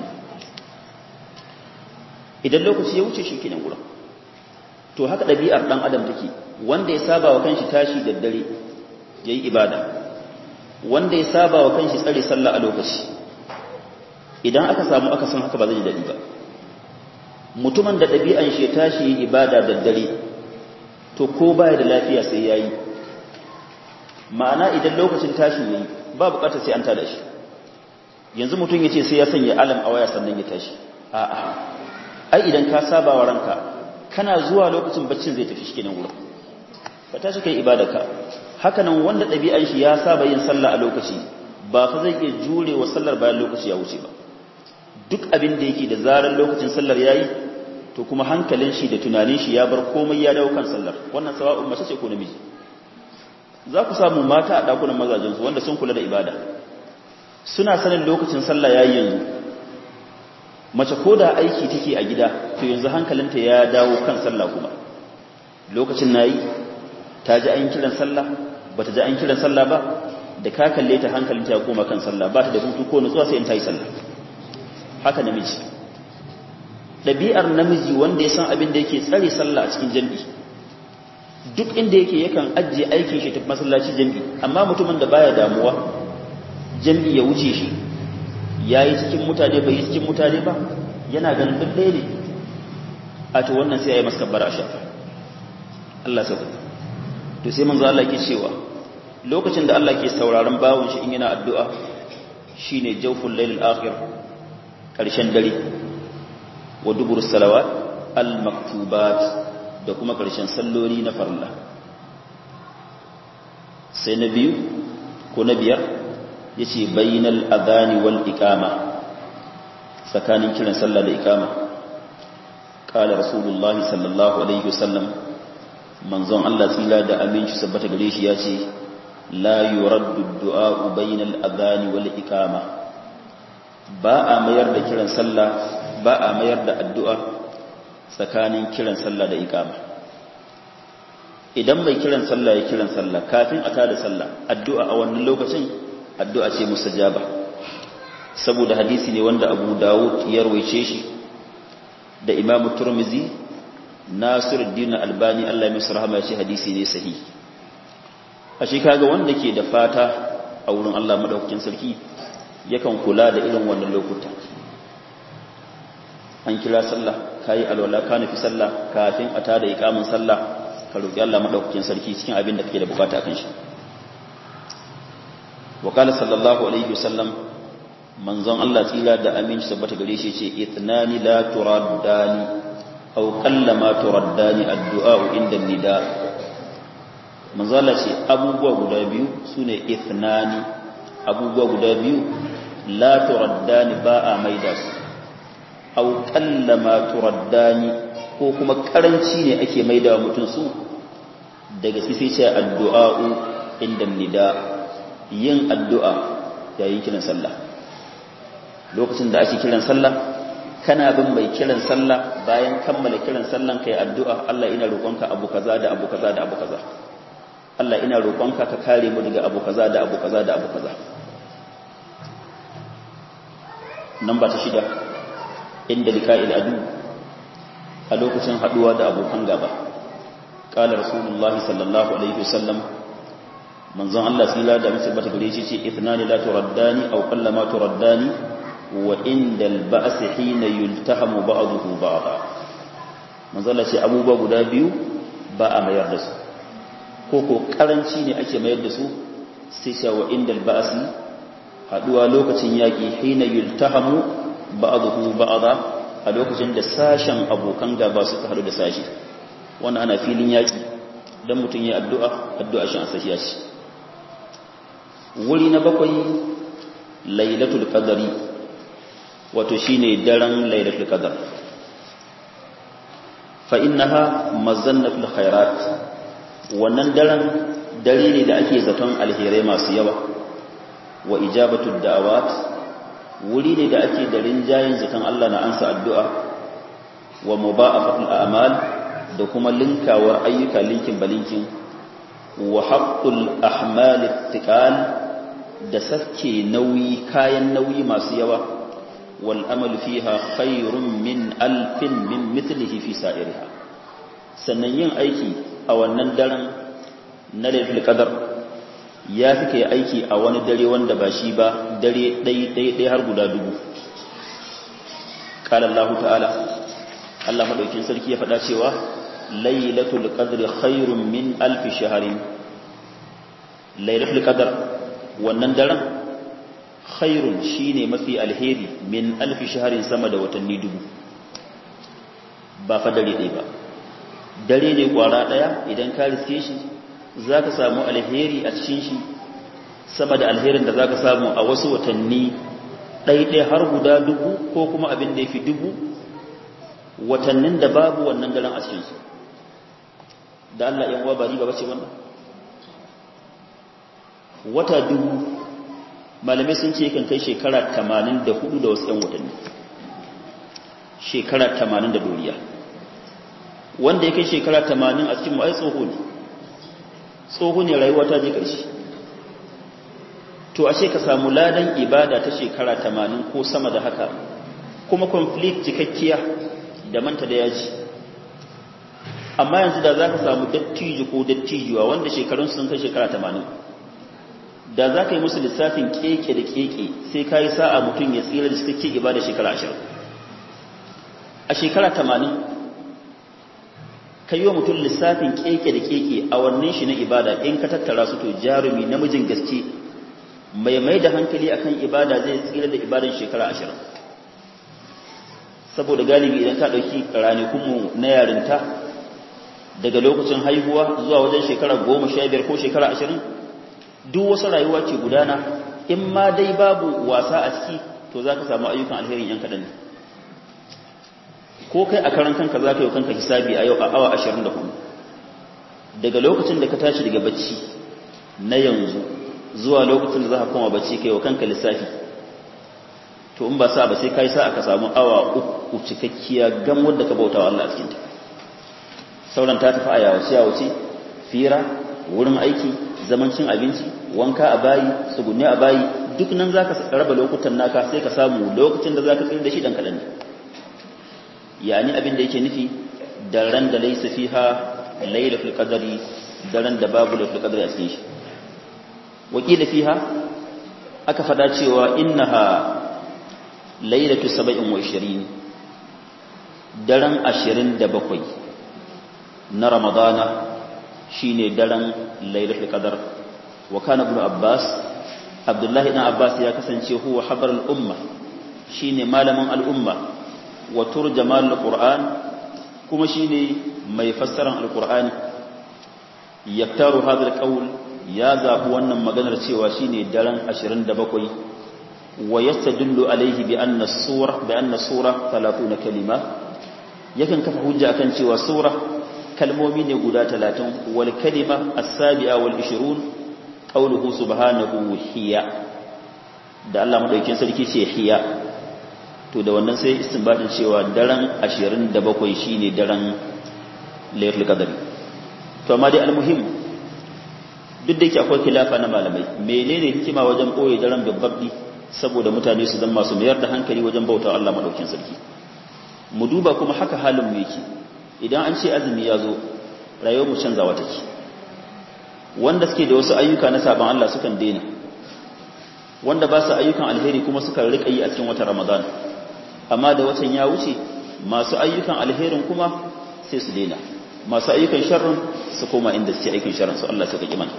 idan lokaci ya wuce shikenan gurin to haka ɗabi'ar ɗan adam take wanda ya saba wa kanshi tashi da dare yayi ibada wanda ya saba wa kanshi tsare sallah a lokaci idan aka samu aka san haka ba zai ji daɗi ba mutumin da ɗabi'an shi tashi yi ibada da dare to ko baya da lafiya sai yayi ma'ana idan lokacin tashi yayi ba bukatar sai an tada shi yanzu mutum yace sai ya sanya alam a waya sannan ya tashi a'a ai idan ka saba wa ranka kana zuwa lokacin baccin zai tafi shikenan gurin ka tashi kai ibadarka haka nan wanda ɗabi'an shi ya saba yin sallah a lokaci ba fa zai iya jure wa sallar bayan lokaci ya wuce ba duk abin da yake da zarar lokacin sallar yayi to kuma hankalin shi da tunanin shi ya bar komai ya dawo kan sallar wannan sawa'un mace ce ko namiji za ku samu mata a dakunan mazajen su wanda sun kula da ibada suna sanin lokacin sallah yayi yanzu mace ko da aiki take a gida to yanzu hankalinta ya dawo kan sallah kuma lokacin nayi ta ji an kiran sallah bata ji an kiran sallah ba da ka kalle ta hankalinta ya koma kan sallah ba ta da hutu ko nutsuwa sai in ta yi sallah haka namiji ɗabi'ar namiji wanda ya san abin da yake tsare sallah a cikin jami'i duk inda yake yakan ajiye aikin shi tafi masallaci jami'i amma mutumin da baya damuwa jami'i ya wuce shi ya yi cikin mutane bai yi cikin mutane ba yana ganin duk ɗaya ne a to wannan sai ya yi maskabbar a shafa Allah sa to sai manzo Allah ke cewa lokacin da Allah ke sauraron bawon shi in yana addu'a shine jawful lailil akhir karshen dare wa dubur salawat al maktubat da kuma karshen salloli na farilla sai na biyu ko na biyar yace bainal adani wal iqama tsakanin kiran sallah da iqama qala rasulullah sallallahu alaihi wasallam manzon Allah tsila da aminci sabbata gare shi yace la yuraddu du'a bainal adani wal iqama ba a mayar da kiran sallah ba a mayar da addu'a tsakanin kiran sallah da iqama idan mai kiran sallah ya kiran sallah kafin a tada sallah addu'a a wannan lokacin addu'a ce mustajaba saboda hadisi ne wanda Abu Dawud ya rawaice shi da Imam Tirmidhi Nasiruddin Albani Allah ya masa rahama ya ce hadisi ne sahihi a shi kaga wanda ke da fata a wurin Allah madaukakin sarki yakan kula da irin wannan lokuta an kira sallah kayi alwala ka nufi sallah kafin a tada iqamin sallah ka roki Allah madaukakin sarki cikin abin da kake da bukata akan shi wa qala sallallahu alaihi wasallam manzon Allah tsira da aminci sabbata gare shi ce ithnani la turaddani aw qallama turaddani addu'a inda nida manzo Allah ce abubuwa guda biyu sune ithnani abubuwa guda biyu la turaddani ba a maida su aw qallama turaddani ko kuma karanci ne ake maida mutum su daga sai ce addu'a inda nida yin addu'a yayin kiran sallah lokacin da ake kiran sallah kana bin mai kiran sallah bayan kammala kiran sallan kai addu'a Allah ina roƙonka abu kaza da abu kaza da abu kaza Allah ina roƙonka ka kare mu daga abu kaza da abu kaza da abu kaza namba ta shida inda lika'il adu a lokacin haduwa da abokan gaba qala rasulullahi sallallahu alaihi wasallam manzon Allah sila da mutum bata gare shi ce ithnani la turaddani aw qallama turaddani wa indal ba's hina yultahamu ba'dahu ba'da manzon Allah ce abubuwa guda biyu ba a mayar da su ko ko karanci ne ake mayar da su sai sha wa indal ba's haduwa lokacin yaki hina yultahamu ba'dahu ba'da a lokacin da sashen abokan gaba suka haɗu da sashi wannan ana filin yaki dan mutun ya addu'a addu'a shi an sashiya shi wuri na bakwai lailatul qadari wato shine daren lailatul qadar fa innaha mazannatul khairat wannan daren dare ne da ake zaton alherai masu yawa wa ijabatud da'awat wuri ne da ake da rinjayin zaton Allah na ansa addu'a wa muba'afatul a'mal da kuma linkawar ayyuka linkin balinkin wa haqqul ahmal ittiqal da sake nauyi kayan nauyi masu yawa wal amalu fiha khairun min alfin min mithlihi fi sa'iriha sannan yin aiki a wannan daren na lailatul qadar ya fi kai aiki a wani dare wanda ba shi ba dare ɗai ɗai ɗai har guda dubu qala Allah ta'ala Allah madaukin sarki ya faɗa cewa lailatul qadri khairun min alfi shahrin lailatul qadr wannan daren khairun shine mafi alheri min alfi shahrin sama da watanni dubu ba fa dare ɗaya ba dare ne kwara ɗaya idan ka riske shi zaka samu alheri a cikin shi sama da alherin da zaka samu a wasu watanni ɗaiɗai har guda dubu ko kuma abin da ya fi dubu watannin da babu wannan daren a cikinsu da Allah ‘yan wa bari ba bace wannan wata dubu malamai sun ce kan kai shekara tamanin da hudu da wasu ‘yan watanni shekara 80 da doriya wanda ya kai shekara 80 a cikin ma'ai tsoho ne tsoho ne rayuwa ta je ƙarshe to ashe ka samu ladan ibada ta shekara 80 ko sama da haka kuma conflict cikakkiya da manta da yaji amma yanzu da za ka samu dattijo ko dattijuwa wanda shekarun sun kai shekara 80 da za ka yi musu lissafin keke da keke sai ka yi sa'a mutum ya tsira da suka ke ibada shekara 20 a shekara 80 ka yi wa mutum lissafin keke da keke a wannan shi na ibada in ka tattara su to jarumi namijin gaske mai mai da hankali akan ibada zai tsira da ibadan shekara 20 saboda galibi idan ka ɗauki ranakunmu na yarinta daga lokacin haihuwa zuwa wajen shekara goma sha biyar ko shekara ashirin duk wasu rayuwa ce gudana in ma dai babu wasa a ciki to za ka samu ayyukan alherin yan kaɗan ko kai a karan kanka za ka yi kanka hisabi a yau a awa ashirin da hudu daga lokacin da ka tashi daga bacci na yanzu zuwa lokacin da za ka koma bacci kai wa kanka lissafi to in ba sa ba sai ka yi sa ka samu awa uku cikakkiya gam wadda ka bauta wa Allah a cikinta sauran ta tafi a yawace yawace fira wurin aiki zaman cin abinci wanka a bayi tsugunne a bayi duk nan za ka raba lokutan naka sai ka samu lokacin da za ka tsira da shi dan kaɗan ne yani abin da yake nufi daren da laisa fiha lailatul qadri daren da babu lailatul qadri a cikin shi wakila fiha aka fada cewa innaha lailatu 27 daren 27 na ramadana shine daren lailatul qadar wa kana ibn abbas abdullahi ibn abbas ya kasance huwa habar al-umma shine malamin al-umma wa turjaman al-qur'an kuma shine mai fassaran al-qur'ani yaktaru hadha al-qawl ya zabi wannan maganar cewa shine daren 27 wa yastadullu alayhi bi anna as-sura bi anna sura 30 kalima yakan kafa hujja akan cewa sura kalmomi ne guda talatin wal kalima as-sabi'a wal 20 qawluhu subhanahu hiya da Allah madaukakin sarki ce hiya to da wannan sai istinbadin cewa daren 27 shine daren laylatul qadri to amma dai almuhim duk da yake akwai khilafa na malamai menene hikima wajen koyi daren gabbabbi saboda mutane su zama su mayar da hankali wajen bauta Allah madaukakin sarki mu duba kuma haka halin mu yake idan an ce azumi ya zo rayuwar mu canzawa take wanda suke da wasu ayyuka na sabon Allah sukan daina wanda ba su ayyukan alheri kuma sukan rika yi a cikin watan Ramadan amma da watan ya wuce masu ayyukan alherin kuma sai su daina masu ayyukan sharrin su koma inda suke aikin sharrin su Allah suka kiman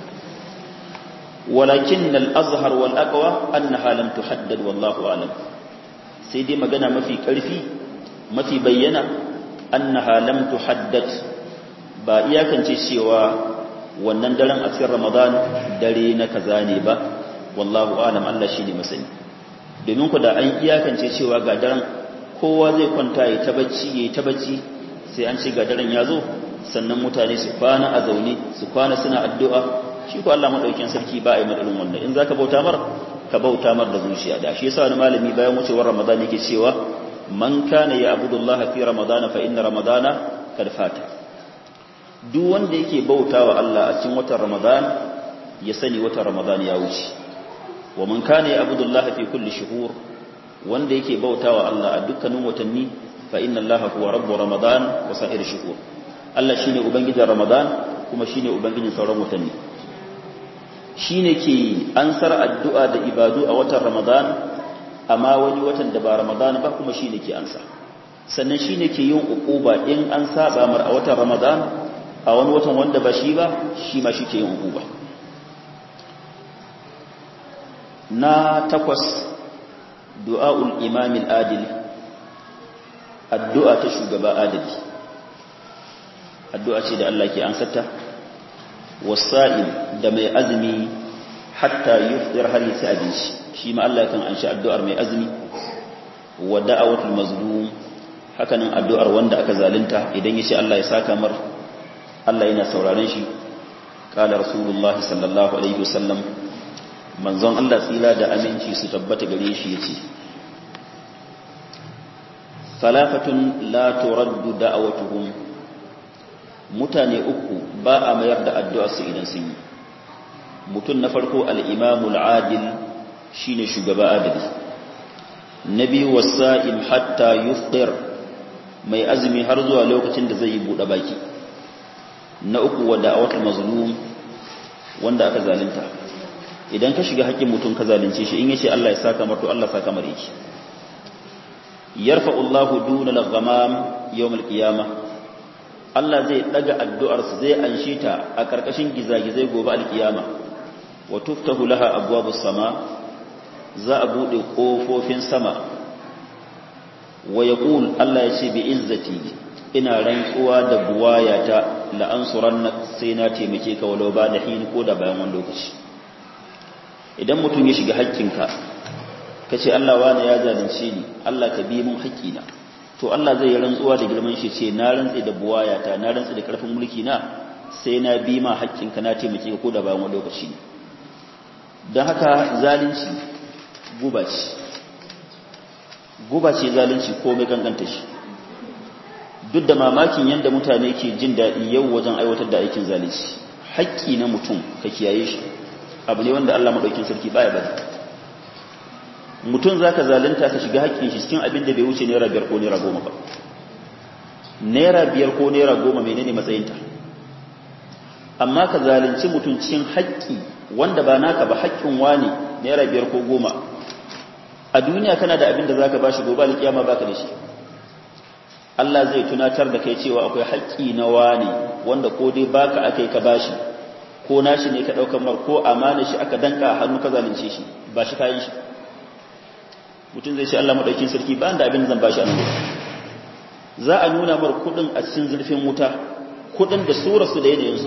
walakin al-azhar wal aqwa annaha lam tuhaddad wallahu alam sai dai magana mafi karfi mafi bayyana annaha lam tuhaddad ba iyakance cewa wannan daren a cikin Ramadan dare na kaza ne ba wallahu alam Allah shine masani domin ku da an iyakance cewa ga daren kowa zai kwanta ya ta bacci ya ta bacci sai an ce ga daren ya zo sannan mutane su kwana a zaune su kwana suna addu'a shi ko Allah madaukakin sarki ba a yi madalin wannan in zaka bauta mar ka bauta mar da zuciya da shi yasa wani malami bayan wucewar Ramadan yake cewa man kana ya abudullaha fi ramadana fa inna ramadana kad fata duk wanda yake bautawa Allah a cikin watan Ramadan ya sani watan Ramadan ya wuce wa man kana ya abudullaha fi kulli shuhur wanda yake bautawa Allah a dukkanin watanni fa inna Allaha huwa rabbu ramadan wa sa'ir shuhur Allah shine ubangijin Ramadan kuma shine ubangijin sauran watanni shine ke ansar addu'a da ibadu a watan Ramadan amma wani watan da ba Ramadan ba kuma shine ke ansa sannan shine ke yin uquba in an saba mar a watan Ramadan a wani watan wanda ba shi ba shi ma shi ke yin uquba na takwas du'aul imam al-adil addu'a ta shugaba adali addu'a ce da Allah ke ansarta wasa'im da mai azumi hatta yufdir har yi abinci shi ma Allah kan anshi addu'ar mai azumi wa da'awatul mazlum hakanan addu'ar wanda aka zalunta idan yace Allah ya saka mar Allah yana sauraron shi qala rasulullahi sallallahu alaihi wasallam manzon Allah tsira da aminci su tabbata gare shi yace salafatun la turaddu da'awatuhum mutane uku ba a mayar da addu'a su idan sun yi mutum na farko al-imamul adil shine shugaba adali na biyu wasa'im hatta yufdir mai azumi har zuwa lokacin da zai yi buɗe baki na uku wa da'awatul mazlum wanda aka zalunta idan ka shiga haƙƙin mutum ka zalunce shi in yace Allah ya saka mar to Allah saka mar yake yarfa'u Allahu duna al-ghamam yawm al-qiyamah Allah zai daga addu'ar sa zai anshe ta a karkashin gizagizai gobe al-qiyama wa tuftahu laha abwabus sama za a bude kofofin sama wa yaqul Allah ya ce bi izzati ina rantsuwa da buwayata la ansurannak sai na taimake ka walau ba da hin ko da bayan wani lokaci idan mutum ya shiga haƙƙinka ka ce Allah wani ya zalunce ni Allah ka bi mun haƙƙina to Allah zai yi rantsuwa da girman shi ce na rantse da buwayata na rantse da ƙarfin mulki na sai na bi ma haƙƙinka na taimake ka ko da bayan wani lokaci ne don haka zalunci guba ce guba ce zalunci ko mai kankanta shi duk da mamakin yadda mutane ke jin daɗi yau wajen aiwatar da aikin zalunci haƙƙi na mutum ka kiyaye shi abu ne wanda Allah maɗaukin sarki baya bari mutum za ka zalunta ka shiga haƙƙin shi cikin abin da bai wuce naira biyar ko naira goma ba naira biyar ko naira goma menene matsayinta amma ka zalunci mutum cikin haƙƙi wanda ba naka ba haƙƙin wani naira biyar ko goma a duniya kana da abin da za ka ba shi gobe alƙiyama ba ka da shi Allah zai tunatar da kai cewa akwai haƙƙi na wani wanda ko dai baka akai ka bashi ko nashi ne ka ɗaukar mar ko amana shi aka danka hannu ka zalunce shi ba shi kayan shi mutum zai ce Allah maɗaukin sarki ba da abin zan bashi a nan za a nuna mar kuɗin a cikin zurfin wuta kuɗin da sura su da yanzu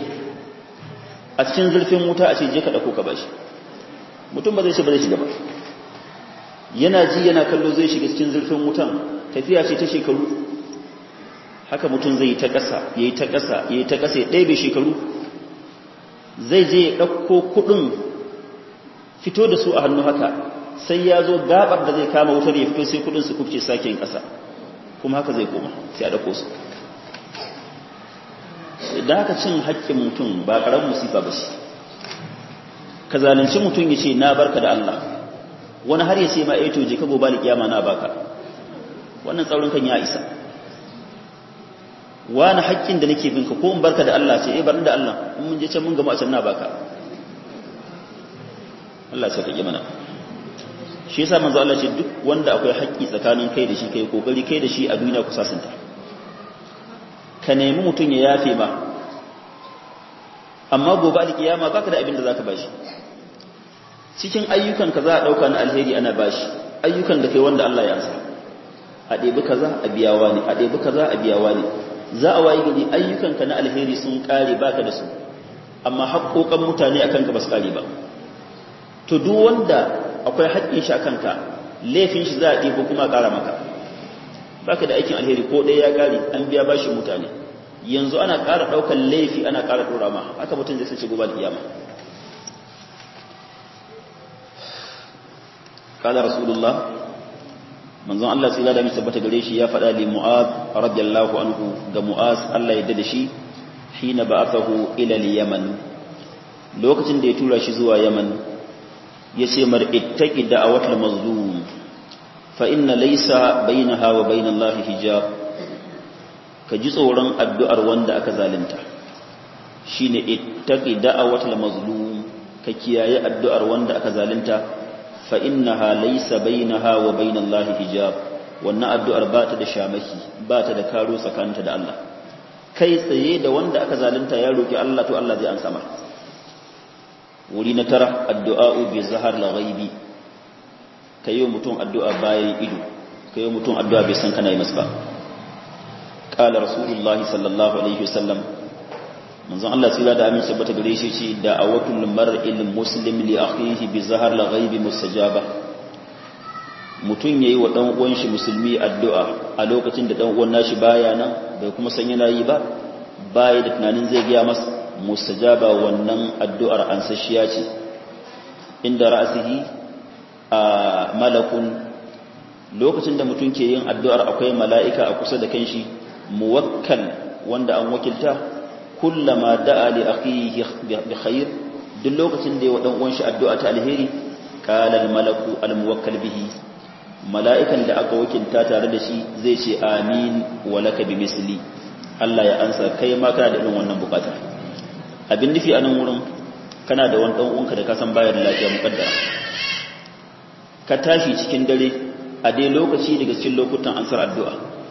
a cikin zurfin wuta a ce je ka ɗauko ka bashi mutum ba zai ce ba zai shiga ba yana ji yana kallo zai shiga cikin zurfin wutan tafiya ce ta shekaru haka mutum zai yi ta ƙasa ya yi ta ƙasa ya yi ta ƙasa ya ɗaibe shekaru zai je ya ɗauko kuɗin fito da su a hannu haka sai ya zo gabar da zai kama wutar ya fito sai kuɗin su kufce sake yin ƙasa kuma haka zai koma sai a ɗauko su idan haka cin haƙƙin mutum ba ƙaramin musifa ba shi ka zalunci mutum ya ce na barka da Allah wani har ya ce ma eto je ka gobe kiyama na baka wannan tsaurin kan ya isa wani haƙƙin da nake binka ko in barka da Allah ce eh barin da Allah in mun je can mun gama a can na baka Allah sai kake mana shi yasa manzo Allah ce duk wanda akwai haƙƙi tsakanin kai da shi kai kokari kai da shi a duniya ku sasanta ka nemi mutum ya yafe ma amma gobe alkiyama baka da abin da zaka bashi cikin ayyukan ka za a dauka na alheri ana bashi ayyukan da kai wanda Allah ya ansa a ɗebi kaza a biyawa ne a ɗebi kaza a biyawa ne za a wayi gari ayyukanka na alheri sun kare baka da su amma haƙoƙan mutane akan ka ba su kare ba to duk wanda akwai haƙƙin shi akan ka laifin shi za a ɗebo kuma ƙara maka baka da aikin alheri ko ɗaya ya kare an biya bashi mutane yanzu ana ƙara ɗaukar laifi ana ƙara ɗora ma haka mutum zai sace gobe kiyama قال رسول الله manzon Allah sai da misa bata gare shi ya faɗa li Mu'az radiyallahu anhu ga Mu'az Allah ya dade shi hina ba'athahu ila al-Yaman lokacin da ya tura shi zuwa Yaman yace mar ittaqi da'awatul mazlum fa inna laysa bainaha wa bain Allah hijab ka ji tsoron addu'ar wanda aka zalunta shine ittaqi da'awatul mazlum ka kiyaye addu'ar wanda aka zalunta fa innaha laysa bainaha wa bainallahi hijab wannan addu'ar ba ta da shamaki ba ta da karo tsakanta da Allah kai tsaye da wanda aka zalunta ya roki Allah to Allah zai ansa masa wuri na tara addu'a bi zahar la ghaibi kayo mutum addu'a bayan ido kayo mutum addu'a bai san kana yi masa ba qala rasulullahi sallallahu alaihi wasallam manzon Allah tsira da aminci bata gare shi ce da awatul mar'il muslim li akhihi bi zahar la ghaibi mustajaba mutun yayi wa dan uwan shi musulmi addu'a a lokacin da dan uwan nashi baya nan bai kuma san yana yi ba baya da tunanin zai ga masa mustajaba wannan addu'ar ansashiya ce inda ra'sihi a malakun lokacin da mutum ke yin addu'ar akwai mala'ika a kusa da kanshi muwakkal wanda an wakilta kullama da'a li akhihi bi khair duk lokacin da ya wadan uwan shi addu'a ta alheri qala al malaku al muwakkal bihi mala'ikan da aka wakilta tare da shi zai ce amin wa laka bi misli Allah ya ansa kai ma kana da irin wannan bukata abin nufi a nan wurin kana da wani dan uwanka da ka san bayar lafiya mukaddara ka tashi cikin dare a dai lokaci daga cikin lokutan ansar addu'a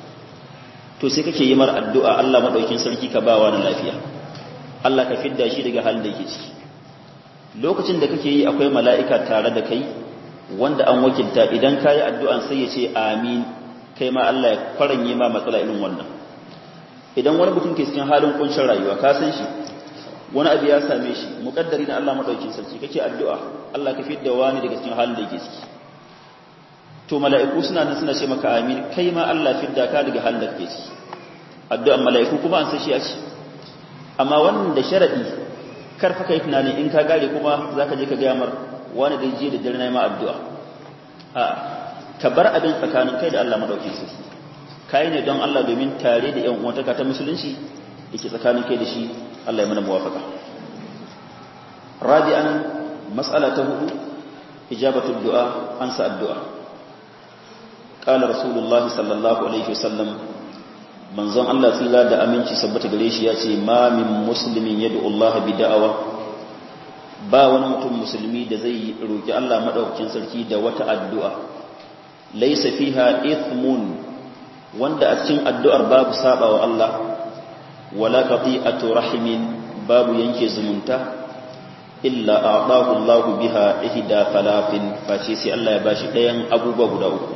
to sai kake yi mar addu'a Allah madaukin sarki ka bawa na lafiya Allah ka fidda shi daga halin da yake ciki lokacin da kake yi akwai mala'ika tare da kai wanda an wakilta idan kayi addu'an sai ya ce amin kai ma Allah ya faranye ma matsala irin wannan idan wani mutum ke cikin halin kuncin rayuwa ka san shi wani abu ya same shi mukaddari na Allah madaukin sarki kake addu'a Allah ka fidda wani daga cikin halin da yake ciki to mala'iku suna nan suna ce maka amin kai ma Allah fidda ka daga halin da kake ciki addu'an mala'iku kuma an san shi ya ce amma wannan da sharadi kar fa kai tunani in ka gare kuma zaka je ka ga mar wani da je da dare na ma addu'a a ka bar abin tsakanin kai da Allah madaukin sarki kai ne don Allah domin tare da ƴan uwantaka ta musulunci yake tsakanin kai da shi Allah ya mana muwafaka rabi'an mas'ala ta hudu ijabatu du'a ansa addu'a qala rasulullahi sallallahu alaihi wasallam manzon Allah tsira da aminci sabbata gare shi yace ma min muslimin yad'u Allah bi da'awa ba wani mutum musulmi da zai roki Allah madaukakin sarki da wata addu'a laysa fiha ithmun wanda a cikin addu'ar babu saba wa Allah wala qati'atu rahimin babu yanke zumunta illa a'dahu Allahu biha ihda falafin face sai Allah ya bashi ɗayan abubuwa guda uku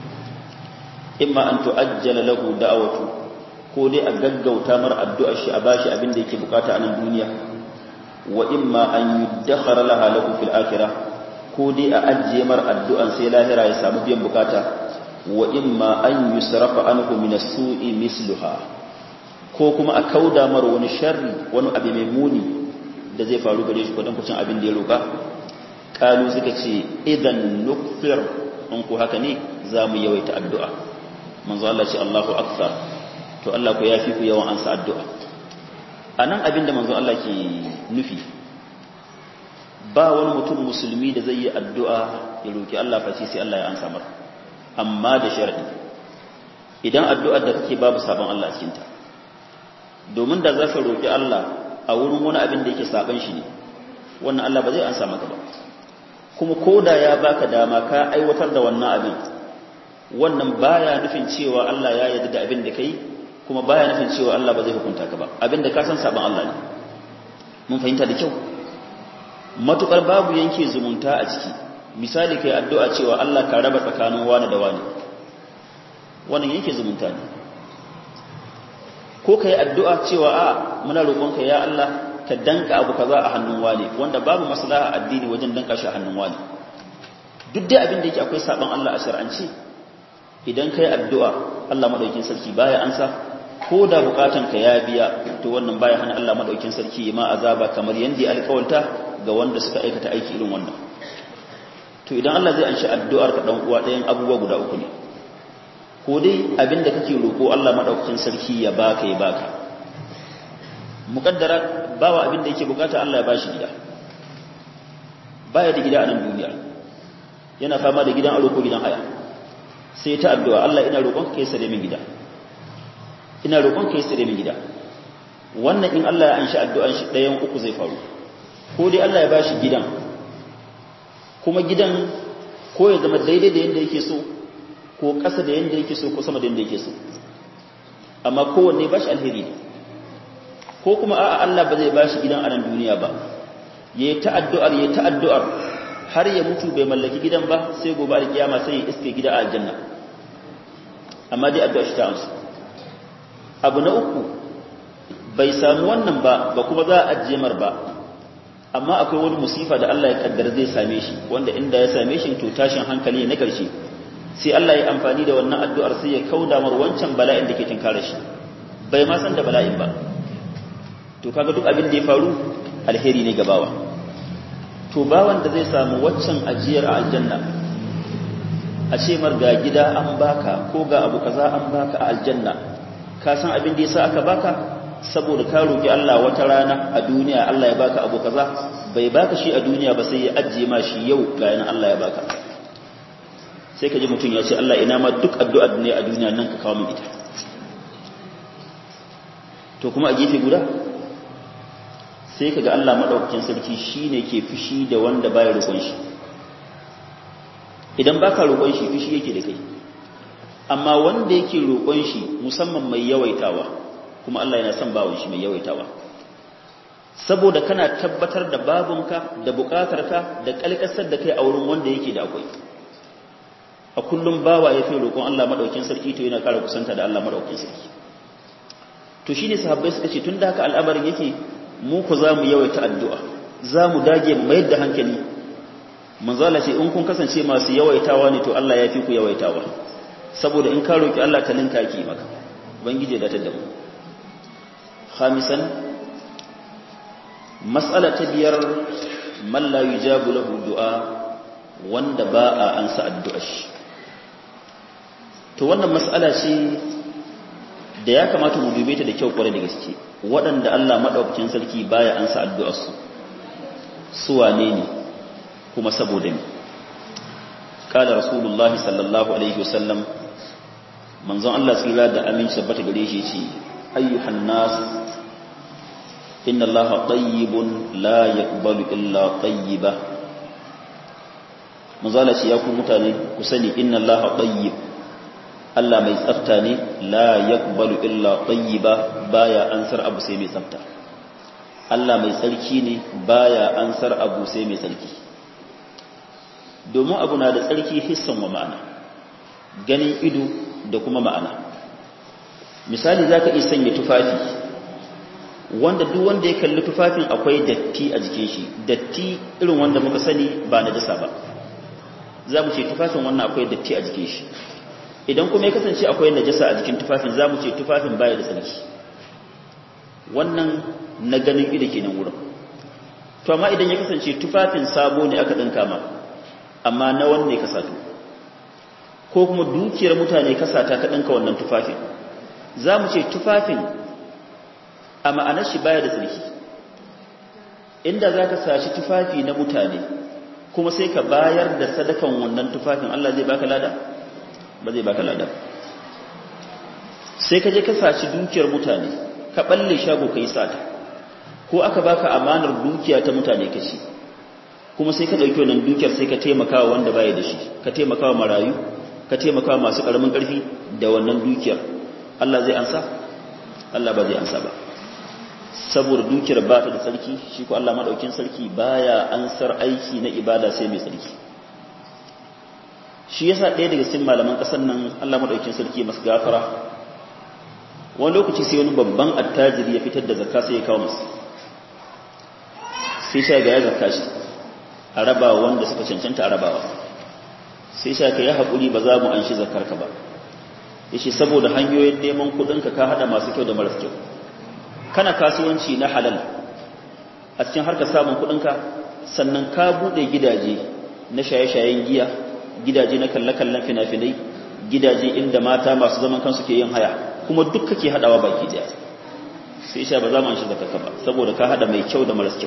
imma an tu'ajjala lahu da'awatu ko dai a gaggauta mar addu'ar shi a bashi abin da yake bukata a nan duniya wa imma an yuddakhara laha lahu fil akhirah ko dai a ajiye mar addu'an sai lahira ya samu biyan bukata wa imma an yusrafa anhu min as-su'i misluha ko kuma a kauda mar wani sharri wani abu mai muni da zai faru gare shi kudin kucin abin da ya roƙa kalu suka ce idan nukfir in ku haka ne za mu yawaita addu'a manzo Allah ce Allahu akbar to Allah ku yafi ku yawan ansa addu'a anan abin da manzo Allah ke nufi ba wani mutum musulmi da zai yi addu'a ya roki Allah face sai Allah ya ansa mar amma da sharadi idan addu'ar da kake babu sabon Allah a cikinta domin da za ka roƙi Allah a wurin wani abin da yake saban shi ne wannan Allah ba zai ansa maka ba kuma ko da ya baka dama ka aiwatar da wannan abin wannan baya nufin cewa Allah ya yarda da abin da kai kuma baya nufin cewa Allah ba zai hukunta ka ba abin da ka san saban Allah ne mun fahimta da kyau matukar babu yanke zumunta a ciki misali kai addu'a cewa Allah ka raba tsakanin wani da wani wannan yanke zumunta ne ko ka yi addu'a cewa a muna roƙonka ya Allah ka danka abu kaza a hannun wani wanda babu maslaha addini wajen danka shi a hannun wani duk da abin da yake akwai saban Allah a shar'anci idan ka yi addu'a Allah maɗaukin sarki baya ansa ko da bukatan ka ya biya to wannan baya hana Allah maɗaukin sarki ma azaba kamar yadda ya alƙawarta ga wanda suka aikata aiki irin wannan to idan Allah zai anshi addu'ar ka dan uwa ɗayan abubuwa guda uku ne ko dai abinda kake roko Allah madaukakin sarki ya baka ya baka mukaddara bawa abinda yake bukata Allah ya bashi gida baya da gida a nan duniya yana fama da gidan aro ko gidan haya sai ta addu'a Allah ina roƙon ka sare min gida ina roƙon ka sare min gida wannan in Allah ya anshi addu'an shi ɗayan uku zai faru ko dai Allah ya bashi gidan kuma gidan ko ya zama daidai da yanda yake so ko ƙasa da yanda yake so ko sama da yanda yake so amma kowanne ba shi alheri ne ko kuma a'a Allah ba zai ba shi gidan a nan duniya ba ya yi ta'addu'ar ya yi ta'addu'ar har ya mutu bai mallaki gidan ba sai gobe alkiyama sai ya iske gida a aljanna amma dai addu'a shi ta amsu abu na uku bai samu wannan ba ba kuma za a ajiye mar ba amma akwai wani musifa da Allah ya kaddara zai same shi wanda inda ya same shi to tashin hankali na karshe sai Allah ya amfani da wannan addu'ar sai ya kauda mar wancan bala'in da ke tinkara shi bai ma san da bala'in ba to kaga duk abin da ya faru alheri ne ga bawa to bawan da zai samu waccan ajiyar a aljanna a ce mar ga gida an baka ko ga abu kaza an baka a aljanna ka san abin da yasa aka baka saboda ka roki Allah wata rana a duniya Allah ya baka abu kaza bai baka shi a duniya ba sai ya ajiye ma shi yau ga yana Allah ya baka sai ka ji mutum ya ce Allah ina ma duk addu'ar ne a duniya nan ka kawo min ita to kuma a gefe guda sai ka ga Allah madaukakin sarki shine ke fushi da wanda baya roƙon shi idan baka roƙon shi fushi yake da kai amma wanda yake roƙon shi musamman mai yawaitawa kuma Allah yana son bawon shi mai yawaitawa saboda kana tabbatar da babunka da bukatarka da kalkasar da kai a wurin wanda yake da akwai a kullum bawa ya fi roƙon Allah madaukakin sarki to yana ƙara kusanta da Allah madaukakin sarki to shine sahabbai suka ce tun da haka al'amarin yake mu ku za mu yawaita addu'a za mu dage mu mayar da hankali manzala ce in kun kasance masu yawaitawa ne to Allah ya fi ku yawaitawa saboda in ka roki Allah ta linka ki maka ubangije da ta da mu khamisan mas'ala ta biyar man la yujabu lahu du'a wanda ba a ansa addu'ar shi to wannan mas'ala ce da ya kamata mu dube ta da kyau kwarai da gaske waɗanda Allah madaukakin sarki baya ansa addu'ar su su wane ne kuma saboda me kala rasulullahi sallallahu alaihi wasallam manzon Allah tsira da aminci tabbata gare shi ce ayyuhan nas inna allaha tayyibun la yaqbalu illa tayyiba manzala ce ya ku mutane ku sani inna allaha tayyib Allah mai tsafta ne la yaqbalu illa tayyiba baya ansar abu sai mai tsafta Allah mai tsarki ne baya ansar abu sai mai tsarki domin abu na da tsarki hissan wa ma'ana ganin ido da kuma ma'ana misali za ka iya sanya tufafi wanda duk wanda ya kalli tufafin akwai datti a jikin shi datti irin wanda muka sani ba na dasa ba za mu ce tufafin wannan akwai datti a jikin shi idan kuma ya kasance akwai najasa a jikin tufafin za mu ce tufafin baya da tsarki wannan na ganin ido kenan wurin to amma idan ya kasance tufafin sabo ne aka ɗinka ma amma na wanne ka sato ko kuma dukiyar mutane ka sata ka ɗinka wannan tufafin za mu ce tufafin a ma'anar shi baya da tsarki inda za ka sashi tufafi na mutane kuma sai ka bayar da sadakan wannan tufafin Allah zai baka lada ba zai baka lada sai ka je ka sashi dukiyar mutane ka balle shago ka yi sata ko aka baka amanar dukiya ta mutane ka ci kuma sai ka ɗauki wannan dukiyar sai ka taimaka wa wanda baya da shi ka taimaka wa marayu ka taimaka wa masu ƙaramin ƙarfi da wannan dukiyar Allah zai ansa Allah ba zai ansa ba saboda dukiyar ba ta da sarki shi ko Allah madaukin sarki baya ansar aiki na ibada sai mai sarki shi yasa ɗaya daga cikin malaman ƙasar nan Allah madaukin sarki masu gafara wani lokaci sai wani babban attajiri ya fitar da zakka sai ya kawo masa sai sha ga ya zakka shi a rabawa wanda suka cancanta a rabawa sai sha ka yi haƙuri ba za mu an shi zakarka ba ya ce saboda hanyoyin neman kuɗinka ka haɗa masu kyau da maras kyau kana kasuwanci na halal a cikin harka samun kuɗinka sannan ka buɗe gidaje na shaye-shayen giya gidaje na kalle-kallen fina-finai gidaje inda mata masu zaman kansu ke yin haya kuma duk kake haɗawa baki daya sai sha ba za mu an shi zakarka ba saboda ka haɗa mai kyau da maras kyau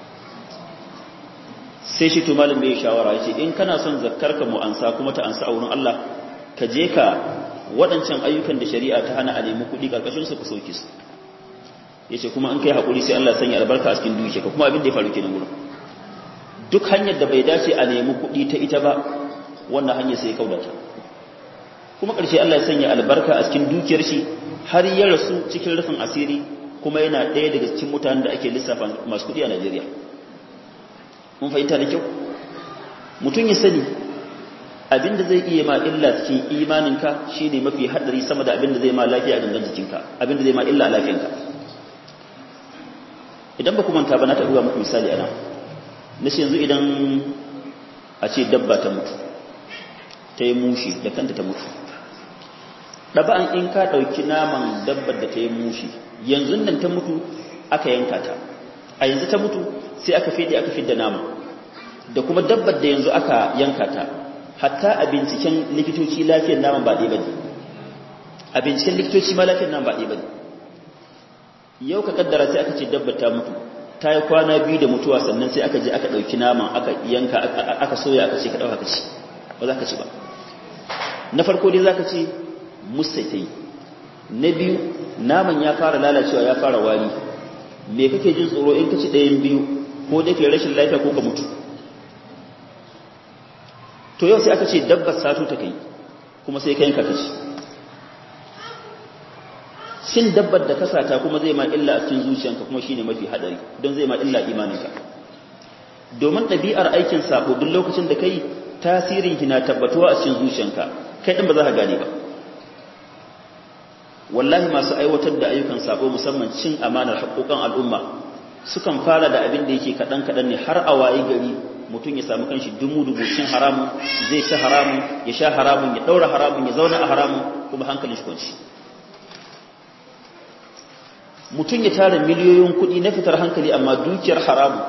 sai shi to malam bai shawara yace in kana son zakkarka mu ansa kuma ta ansa a wurin Allah ka je ka waɗancan ayyukan da shari'a ta hana a nemi kuɗi karkashin su ku sauke su yace kuma in kai hakuri sai Allah sanya albarka a cikin dukiya ka kuma abin da ya faru kenan wurin duk hanyar da bai dace a nemi kuɗi ta ita ba wannan hanyar sai ya kaudata kuma ƙarshe Allah ya sanya albarka a cikin dukiyar shi har ya rasu cikin rufin asiri kuma yana ɗaya daga cikin mutanen da ake lissafa masu kuɗi a Najeriya mun fahimta da kyau mutum ya sani abinda zai iya ma illa cikin imaninka shine mafi hadari sama da abinda zai ma lafiya a gangan jikinka abinda zai ma illa a lafiyanka idan ba ku manta ba na ta buga muku misali ana na yanzu idan a ce dabba ta mutu ta yi mushi da kanta ta mutu ɗaba'an in ka ɗauki naman dabbar da ta yi mushi yanzu nan ta mutu aka yanka ta a yanzu ta mutu sai aka fede aka fidda nama da kuma dabbar da yanzu aka yanka ta hatta a binciken likitoci lafiyar naman ba ɗaya bane a binciken likitoci ma lafiyar naman ba ɗaya bane yau ka kaddara sai aka ce dabba ta mutu ta yi kwana biyu da mutuwa sannan sai aka je aka ɗauki naman aka yanka aka soya aka ce ka ɗauka ka ci ba za ka ci ba na farko dai za ka ce musai ta yi na biyu naman ya fara lalacewa ya fara wari me kake jin tsoro in ka ci ɗayan biyu ko dai kai rashin lafiya ko ka mutu to yau sai aka ce dabbar sato ta kai kuma sai ka yanka ka ci shin dabbar da kasata kuma zai ma illa a cikin zuciyanka kuma shine mafi hadari don zai ma illa imaninka domin ɗabi'ar aikin sabo duk lokacin da kai tasirin ki na tabbatuwa a cikin zuciyanka kai din ba za ka gane ba wallahi masu aiwatar da ayyukan sabo musamman cin amanar haƙoƙan al'umma sukan fara da abin da yake kaɗan kaɗan ne har a waye gari mutum ya samu kanshi dumu dubu cin haramun zai ci haramun ya sha haramun ya ɗaura haramun ya zauna a haramun kuma hankalin shi kwanci mutum ya tara miliyoyin kuɗi na fitar hankali amma dukiyar haramu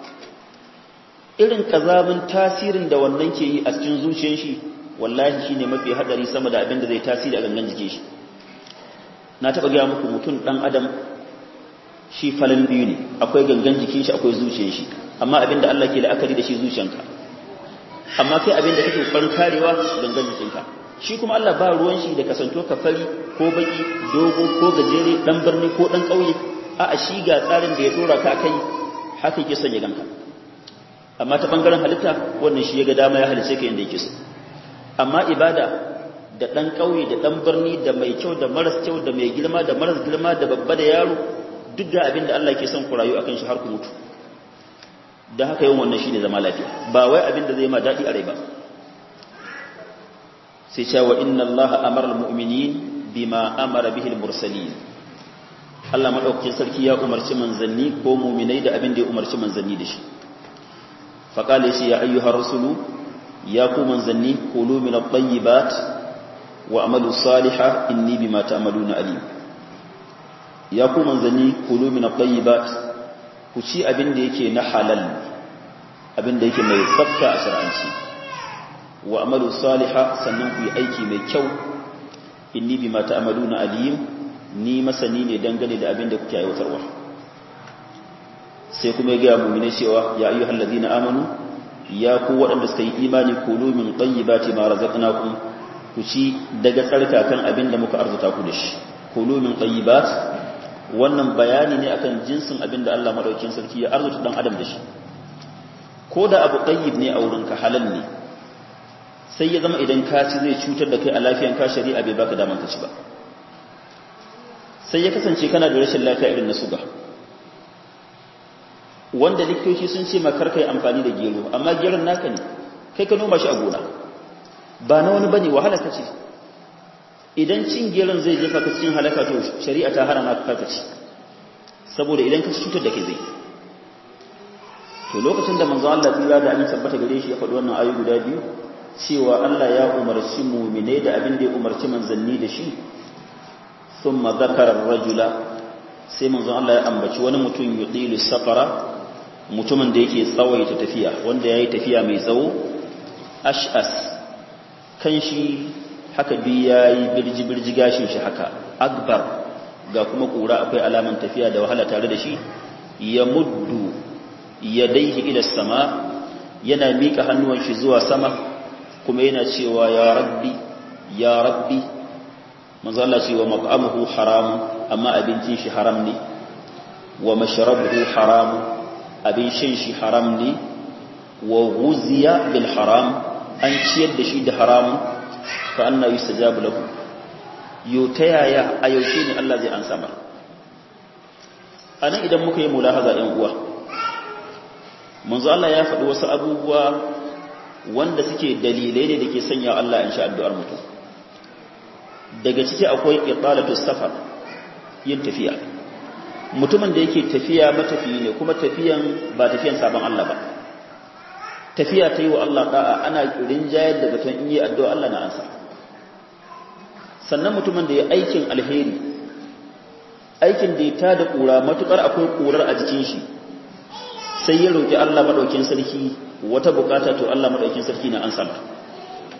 irin ƙazamin tasirin da wannan ke yi a cikin zuciyar shi wallahi shi ne mafi haɗari sama da abin da zai tasiri a gangan jikin shi na taɓa gaya muku mutum ɗan adam shi falon biyu ne akwai gangan jikin shi akwai zuciyar shi amma abin da Allah ke la'akari da shi zuciyanka amma kai abin da kake ƙoƙarin karewa gangan jikinka shi kuma Allah ba ruwan shi da kasanto ka fari ko baki dogo ko gajere dan birni ko dan kauye a a shi ga tsarin da ya dora ka kai haka yake son ya ganka amma ta bangaren halitta wannan shi ya ga dama ya halice ka yanda yake so amma ibada da dan kauye da dan birni da mai kyau da maras kyau da mai girma da maras girma da babba da yaro duk da abin da Allah ke son ku rayu akan shi har ku mutu dan haka yawan wannan shine zama lafiya ba wai abin da zai ma dadi a rai ba sai cewa inna allaha amara almu'minin bima amara bihi almursalin Allah madaukakin sarki ya umarci manzanni ko mu'minai da abin da ya umarci manzanni da shi fa qala shi ya ayyuha rasulu ya ku manzanni kulu min at-tayyibat wa amalu salihan inni bima ta'maluna alim ya ku manzanni kulu min at-tayyibat ku ci abin da yake na halal abin da yake mai tsafta a shar'anci wa amalu saliha sannan ku yi aiki mai kyau inni bima ta'maluna alim ni masani ne dangane da abin da kuke aiwatarwa sai kuma ya ga mu'mine cewa ya ayyuhal ladina amanu ya ku waɗanda suka yi imani kulu min tayyibati ma razaqnakum ku ci daga tsarkakan abin da muka arzuta ku da shi kulu min tayyibat wannan bayani ne akan jinsin abin da Allah madaukakin sarki ya arzuta dan adam da shi ko da abu tayyib ne a wurinka halal ne sai ya zama idan ka ci zai cutar da kai a lafiyan ka shari'a bai baka daman ka ci ba sai ya kasance kana da rashin lafiya irin na suga wanda likitoci sun ce makar kai amfani da gero amma geron naka ne kai ka noma shi a gona ba na wani bane wahala ka ce idan cin geron zai jefa ka cikin halaka to shari'a ta hana ka ka ci saboda idan ka cutar da kai zai to lokacin da manzo Allah tsira da amin tabbata gare shi ya faɗi wannan ayu guda biyu cewa Allah ya umarci mu'mine da abin da ya umarci manzanni da shi thumma zakara ar-rajula sai manzo Allah ya ambaci wani mutum yudilu safara mutumin da yake tsawaita tafiya wanda yayi tafiya mai tsawo ash'as kan shi haka bi yayi birji birji gashin shi haka akbar ga kuma kura akwai alaman tafiya da wahala tare da shi ya muddu yadaihi ila sama yana mika hannuwan shi zuwa sama kuma yana cewa ya rabbi ya rabbi manzo Allah ce wa mat'amuhu haram amma abincin shi haram ne wa mashrabuhu haram abin shan shi haram ne wa ghuziya bil haram an ciyar da shi da haram fa anna yustajabu lahu yo ta yaya a yaushe ne Allah zai ansa mar anan idan muka yi mulahaza ɗan uwa manzo Allah ya faɗi wasu abubuwa wanda suke dalilai ne da ke sanya Allah in sha addu'ar mutum daga ciki akwai iqalatu safar yin tafiya mutumin da yake tafiya matafiyi ne kuma tafiyan ba tafiyan sabon Allah ba tafiya ta yi wa Allah da'a ana rinjayar da batun in yi addu'a Allah na ansa sannan mutumin da ya aikin alheri aikin da ya tada kura matukar akwai kurar a jikin shi sai ya roƙi Allah maɗaukin sarki wata bukata to Allah maɗaukin sarki na an sama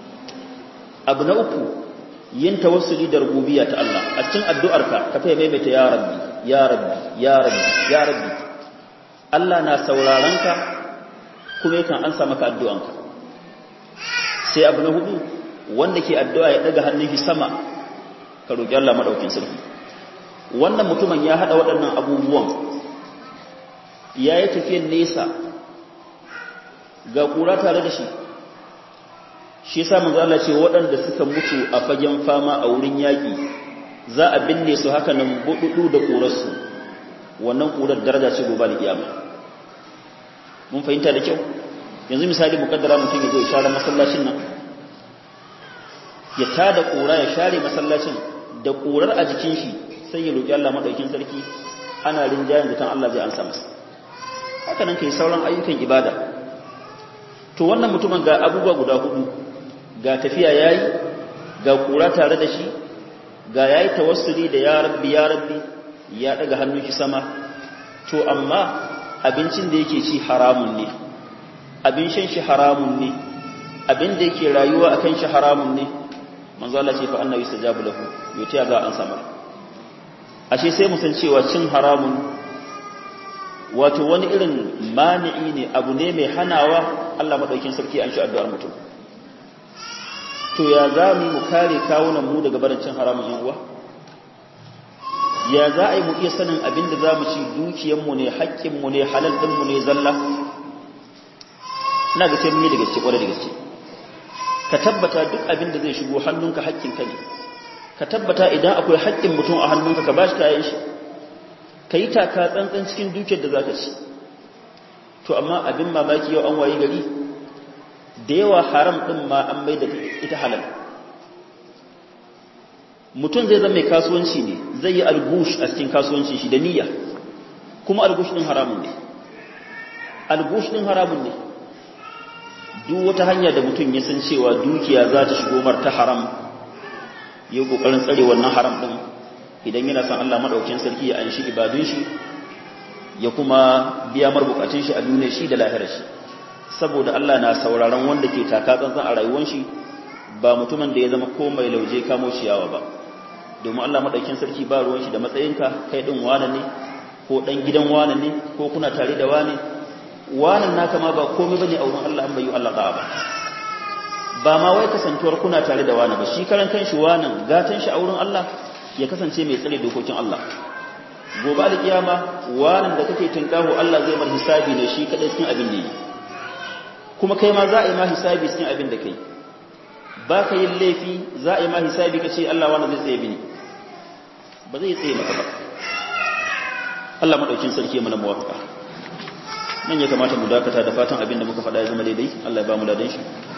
abu na uku yin tawassuli da rububiyya ta Allah a cikin addu'arka ka fa maimaita ya rabbi ya rabbi ya rabbi ya rabbi Allah na sauraron ka kuma yakan ansa maka addu'anka sai abu na hudu wanda ke addu'a ya daga hannun shi sama ka roki Allah madaukin sarki wannan mutumin ya hada waɗannan abubuwan ya yi tafiyan nesa ga kura tare da shi shi yasa manzo Allah ce waɗanda suka mutu a fagen fama a wurin yaƙi za a binne su haka nan bududu da ƙurarsu wannan ƙurar daraja ce gobe da kiyama mun fahimta da kyau yanzu misali mukaddara mutum ya zo ya share masallacin nan ya tada ƙura ya share masallacin da ƙurar a jikin shi sai ya roki Allah madaukin sarki ana rinjayen da tan Allah zai ansa masa haka nan kai sauran ayyukan ibada to wannan mutumin ga abubuwa guda hudu ga tafiya yayi ga kura tare da shi ga yayi tawassuli da ya rabbi ya rabbi ya daga hannun shi sama to amma abincin da yake ci haramun ne abin shan shi haramun ne abin da yake rayuwa akan shi haramun ne manzo Allah ce fa annabi sajabu lahu yace ga an sama ashe sai mu san cewa cin haramun wato wani irin mani'i ne abu ne mai hanawa Allah madaukin sarki an shi addu'ar mutum to ya za mu kare kawunan mu daga barin cin haramun yan uwa ya za a yi mu iya sanin abin da za mu ci dukiyanmu ne haƙƙinmu ne halal ɗinmu ne zalla ina ga sai mun yi da gaske ƙwarai da gaske ka tabbata duk abin da zai shigo hannunka haƙƙinka ne ka tabbata idan akwai haƙƙin mutum a hannunka ka ba shi kayan shi ka yi taka tsantsan cikin dukiyar da za ka ci to amma abin mamaki yau an wayi gari da yawa haram ɗin ma an mai da ita halal mutum zai zama mai kasuwanci ne zai yi algush a cikin kasuwancin shi da niyya kuma algush ɗin haramun ne algush ɗin haramun ne duk wata hanya da mutum ya san cewa dukiya za ta shigo mar ta haram ya kokarin tsare wannan haram ɗin idan yana son Allah madaukakin sarki ya anshi ibadun shi ya kuma biya mar bukatun shi a duniya shi da lahirar shi saboda Allah na sauraron wanda ke taka tsantsan a rayuwar shi ba mutumin da ya zama ko mai lauje kamo ciyawa ba domin Allah madaukakin sarki ba ruwan shi da matsayinka kai din wane ne ko dan gidan wane ne ko kuna tare da wane wanan naka ma ba komai bane a wurin Allah an bayu Allah ba ba ma wai kasantuwar kuna tare da wane ba shi karan kanshi wanan gatan shi a wurin Allah ya kasance mai tsare dokokin Allah gobe da kiyama wanan da kake tinkaho Allah zai mar hisabi ne shi kadai cikin abin da yi kuma kai ma za a yi ma hisabi cikin abin da kai ba ka yin laifi za a yi ma hisabi ka ce Allah wani zai tsaye bini ba zai tsaye maka ba Allah maɗaukin sarki mana muwafaka nan ya kamata mu dakata da fatan abin da muka faɗa ya zama daidai Allah ya ba mu ladan shi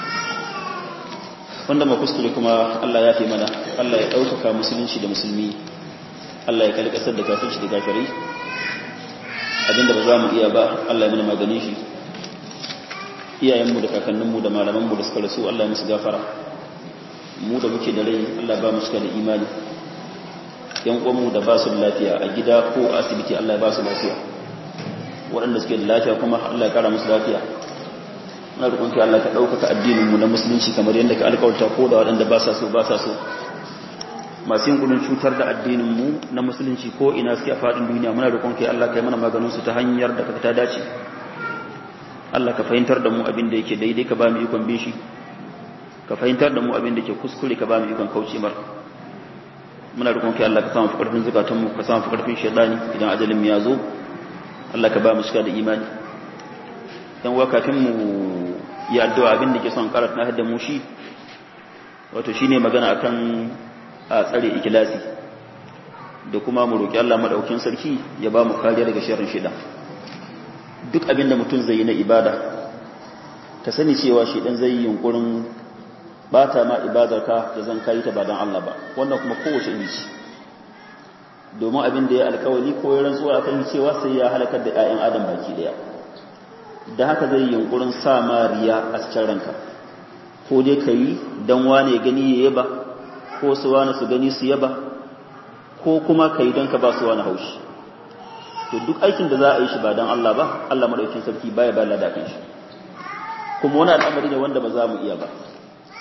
wanda ma kuskure kuma Allah ya fi mana Allah ya ɗaukaka musulunci da musulmi Allah ya kalkasar da kafirci da kafirai abinda ba za mu iya ba Allah ya mana maganin shi iyayenmu da kakanninmu da malamanmu da suka rasu Allah ya musu gafara mu da muke da rai Allah ba mu suka da imani yan uwanmu da ba su da lafiya a gida ko a asibiti Allah ya ba su lafiya waɗanda suke da lafiya kuma Allah ya kara musu lafiya muna roƙon ki Allah ka ɗaukaka addinin mu na musulunci kamar yadda ka alƙawarta ko da waɗanda ba sa so ba sa so masu yin gudun cutar da addinin mu na musulunci ko ina suke a faɗin duniya muna roƙon ki Allah ka yi mana maganin su ta hanyar da ka ta dace Allah ka fahimtar da mu abin da yake daidai ka ba mu ikon bin shi ka fahimtar da mu abin da ke kuskure ka ba mu ikon kauce mar muna roƙon kai Allah ka samu fi ƙarfin zukatan mu ka samu fi ƙarfin shaydani idan ajalin mu ya zo Allah ka ba mu shiga da imani dan wa kafin mu yi addu'a abin da ke son karatu na hadda mu shi wato shine magana akan a tsare ikilasi da kuma mu roki Allah madaukin sarki ya ba mu kariya daga sharrin shaytan duk abin da mutum zai yi na ibada ka sani cewa shi dan zai yi yunkurin bata ma ibadarka da zan kai ta ba dan Allah ba wannan kuma kowace iri ce domin abin da ya alkawari ko ya rantsuwa akan cewa sai ya halakar da ƴaƴan adam baki daya da haka zai yi yunkurin sa ma riya a cikin ranka ko dai kai dan wane gani ya yaba ko su wane su gani su yaba ko kuma kai dan ka ba su wani haushi to duk aikin da za a yi shi ba don Allah ba Allah madaukin sarki baya ba lada kan shi kuma wani al'amari ne wanda ba za mu iya ba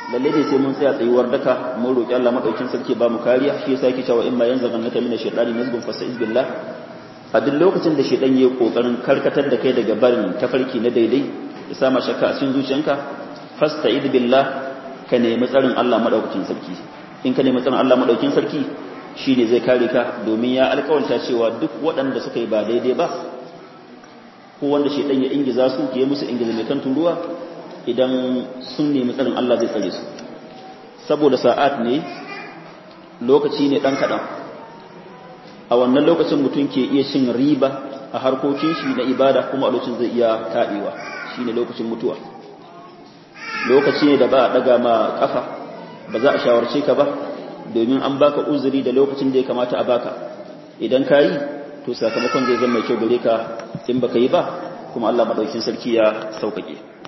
lalle ne sai mun tsaya tsayuwar daka mun roki Allah madaukin sarki ba mu kariya shi yasa yake cewa in ma yanzu gannaka mina shaytani nazgun fasta'iz billah a duk lokacin da shaytan yayi kokarin karkatar da kai daga barin tafarki na daidai ya sama shakka a cikin zuciyanka fasta'id billah ka nemi tsarin Allah madaukakin sarki in ka nemi tsarin Allah madaukakin sarki shine zai kare ka domin ya alƙawarta cewa duk waɗanda suka yi ba daidai ba ko wanda shedan ya ingiza su ke musu ingiza mai kan turuwa idan sun nemi tsarin Allah zai tsare su saboda sa'at ne lokaci ne dan kadan a wannan lokacin mutum ke iya cin riba a harkokin shi na ibada kuma a lokacin zai iya taɗewa shine lokacin mutuwa lokaci ne da ba a daga ma kafa ba za a shawarce ka ba domin an baka uzuri da lokacin da ya kamata a baka idan ka yi to sakamakon zai zama mai kyau gare ka in baka yi ba kuma Allah madaukin sarki ya sauƙaƙe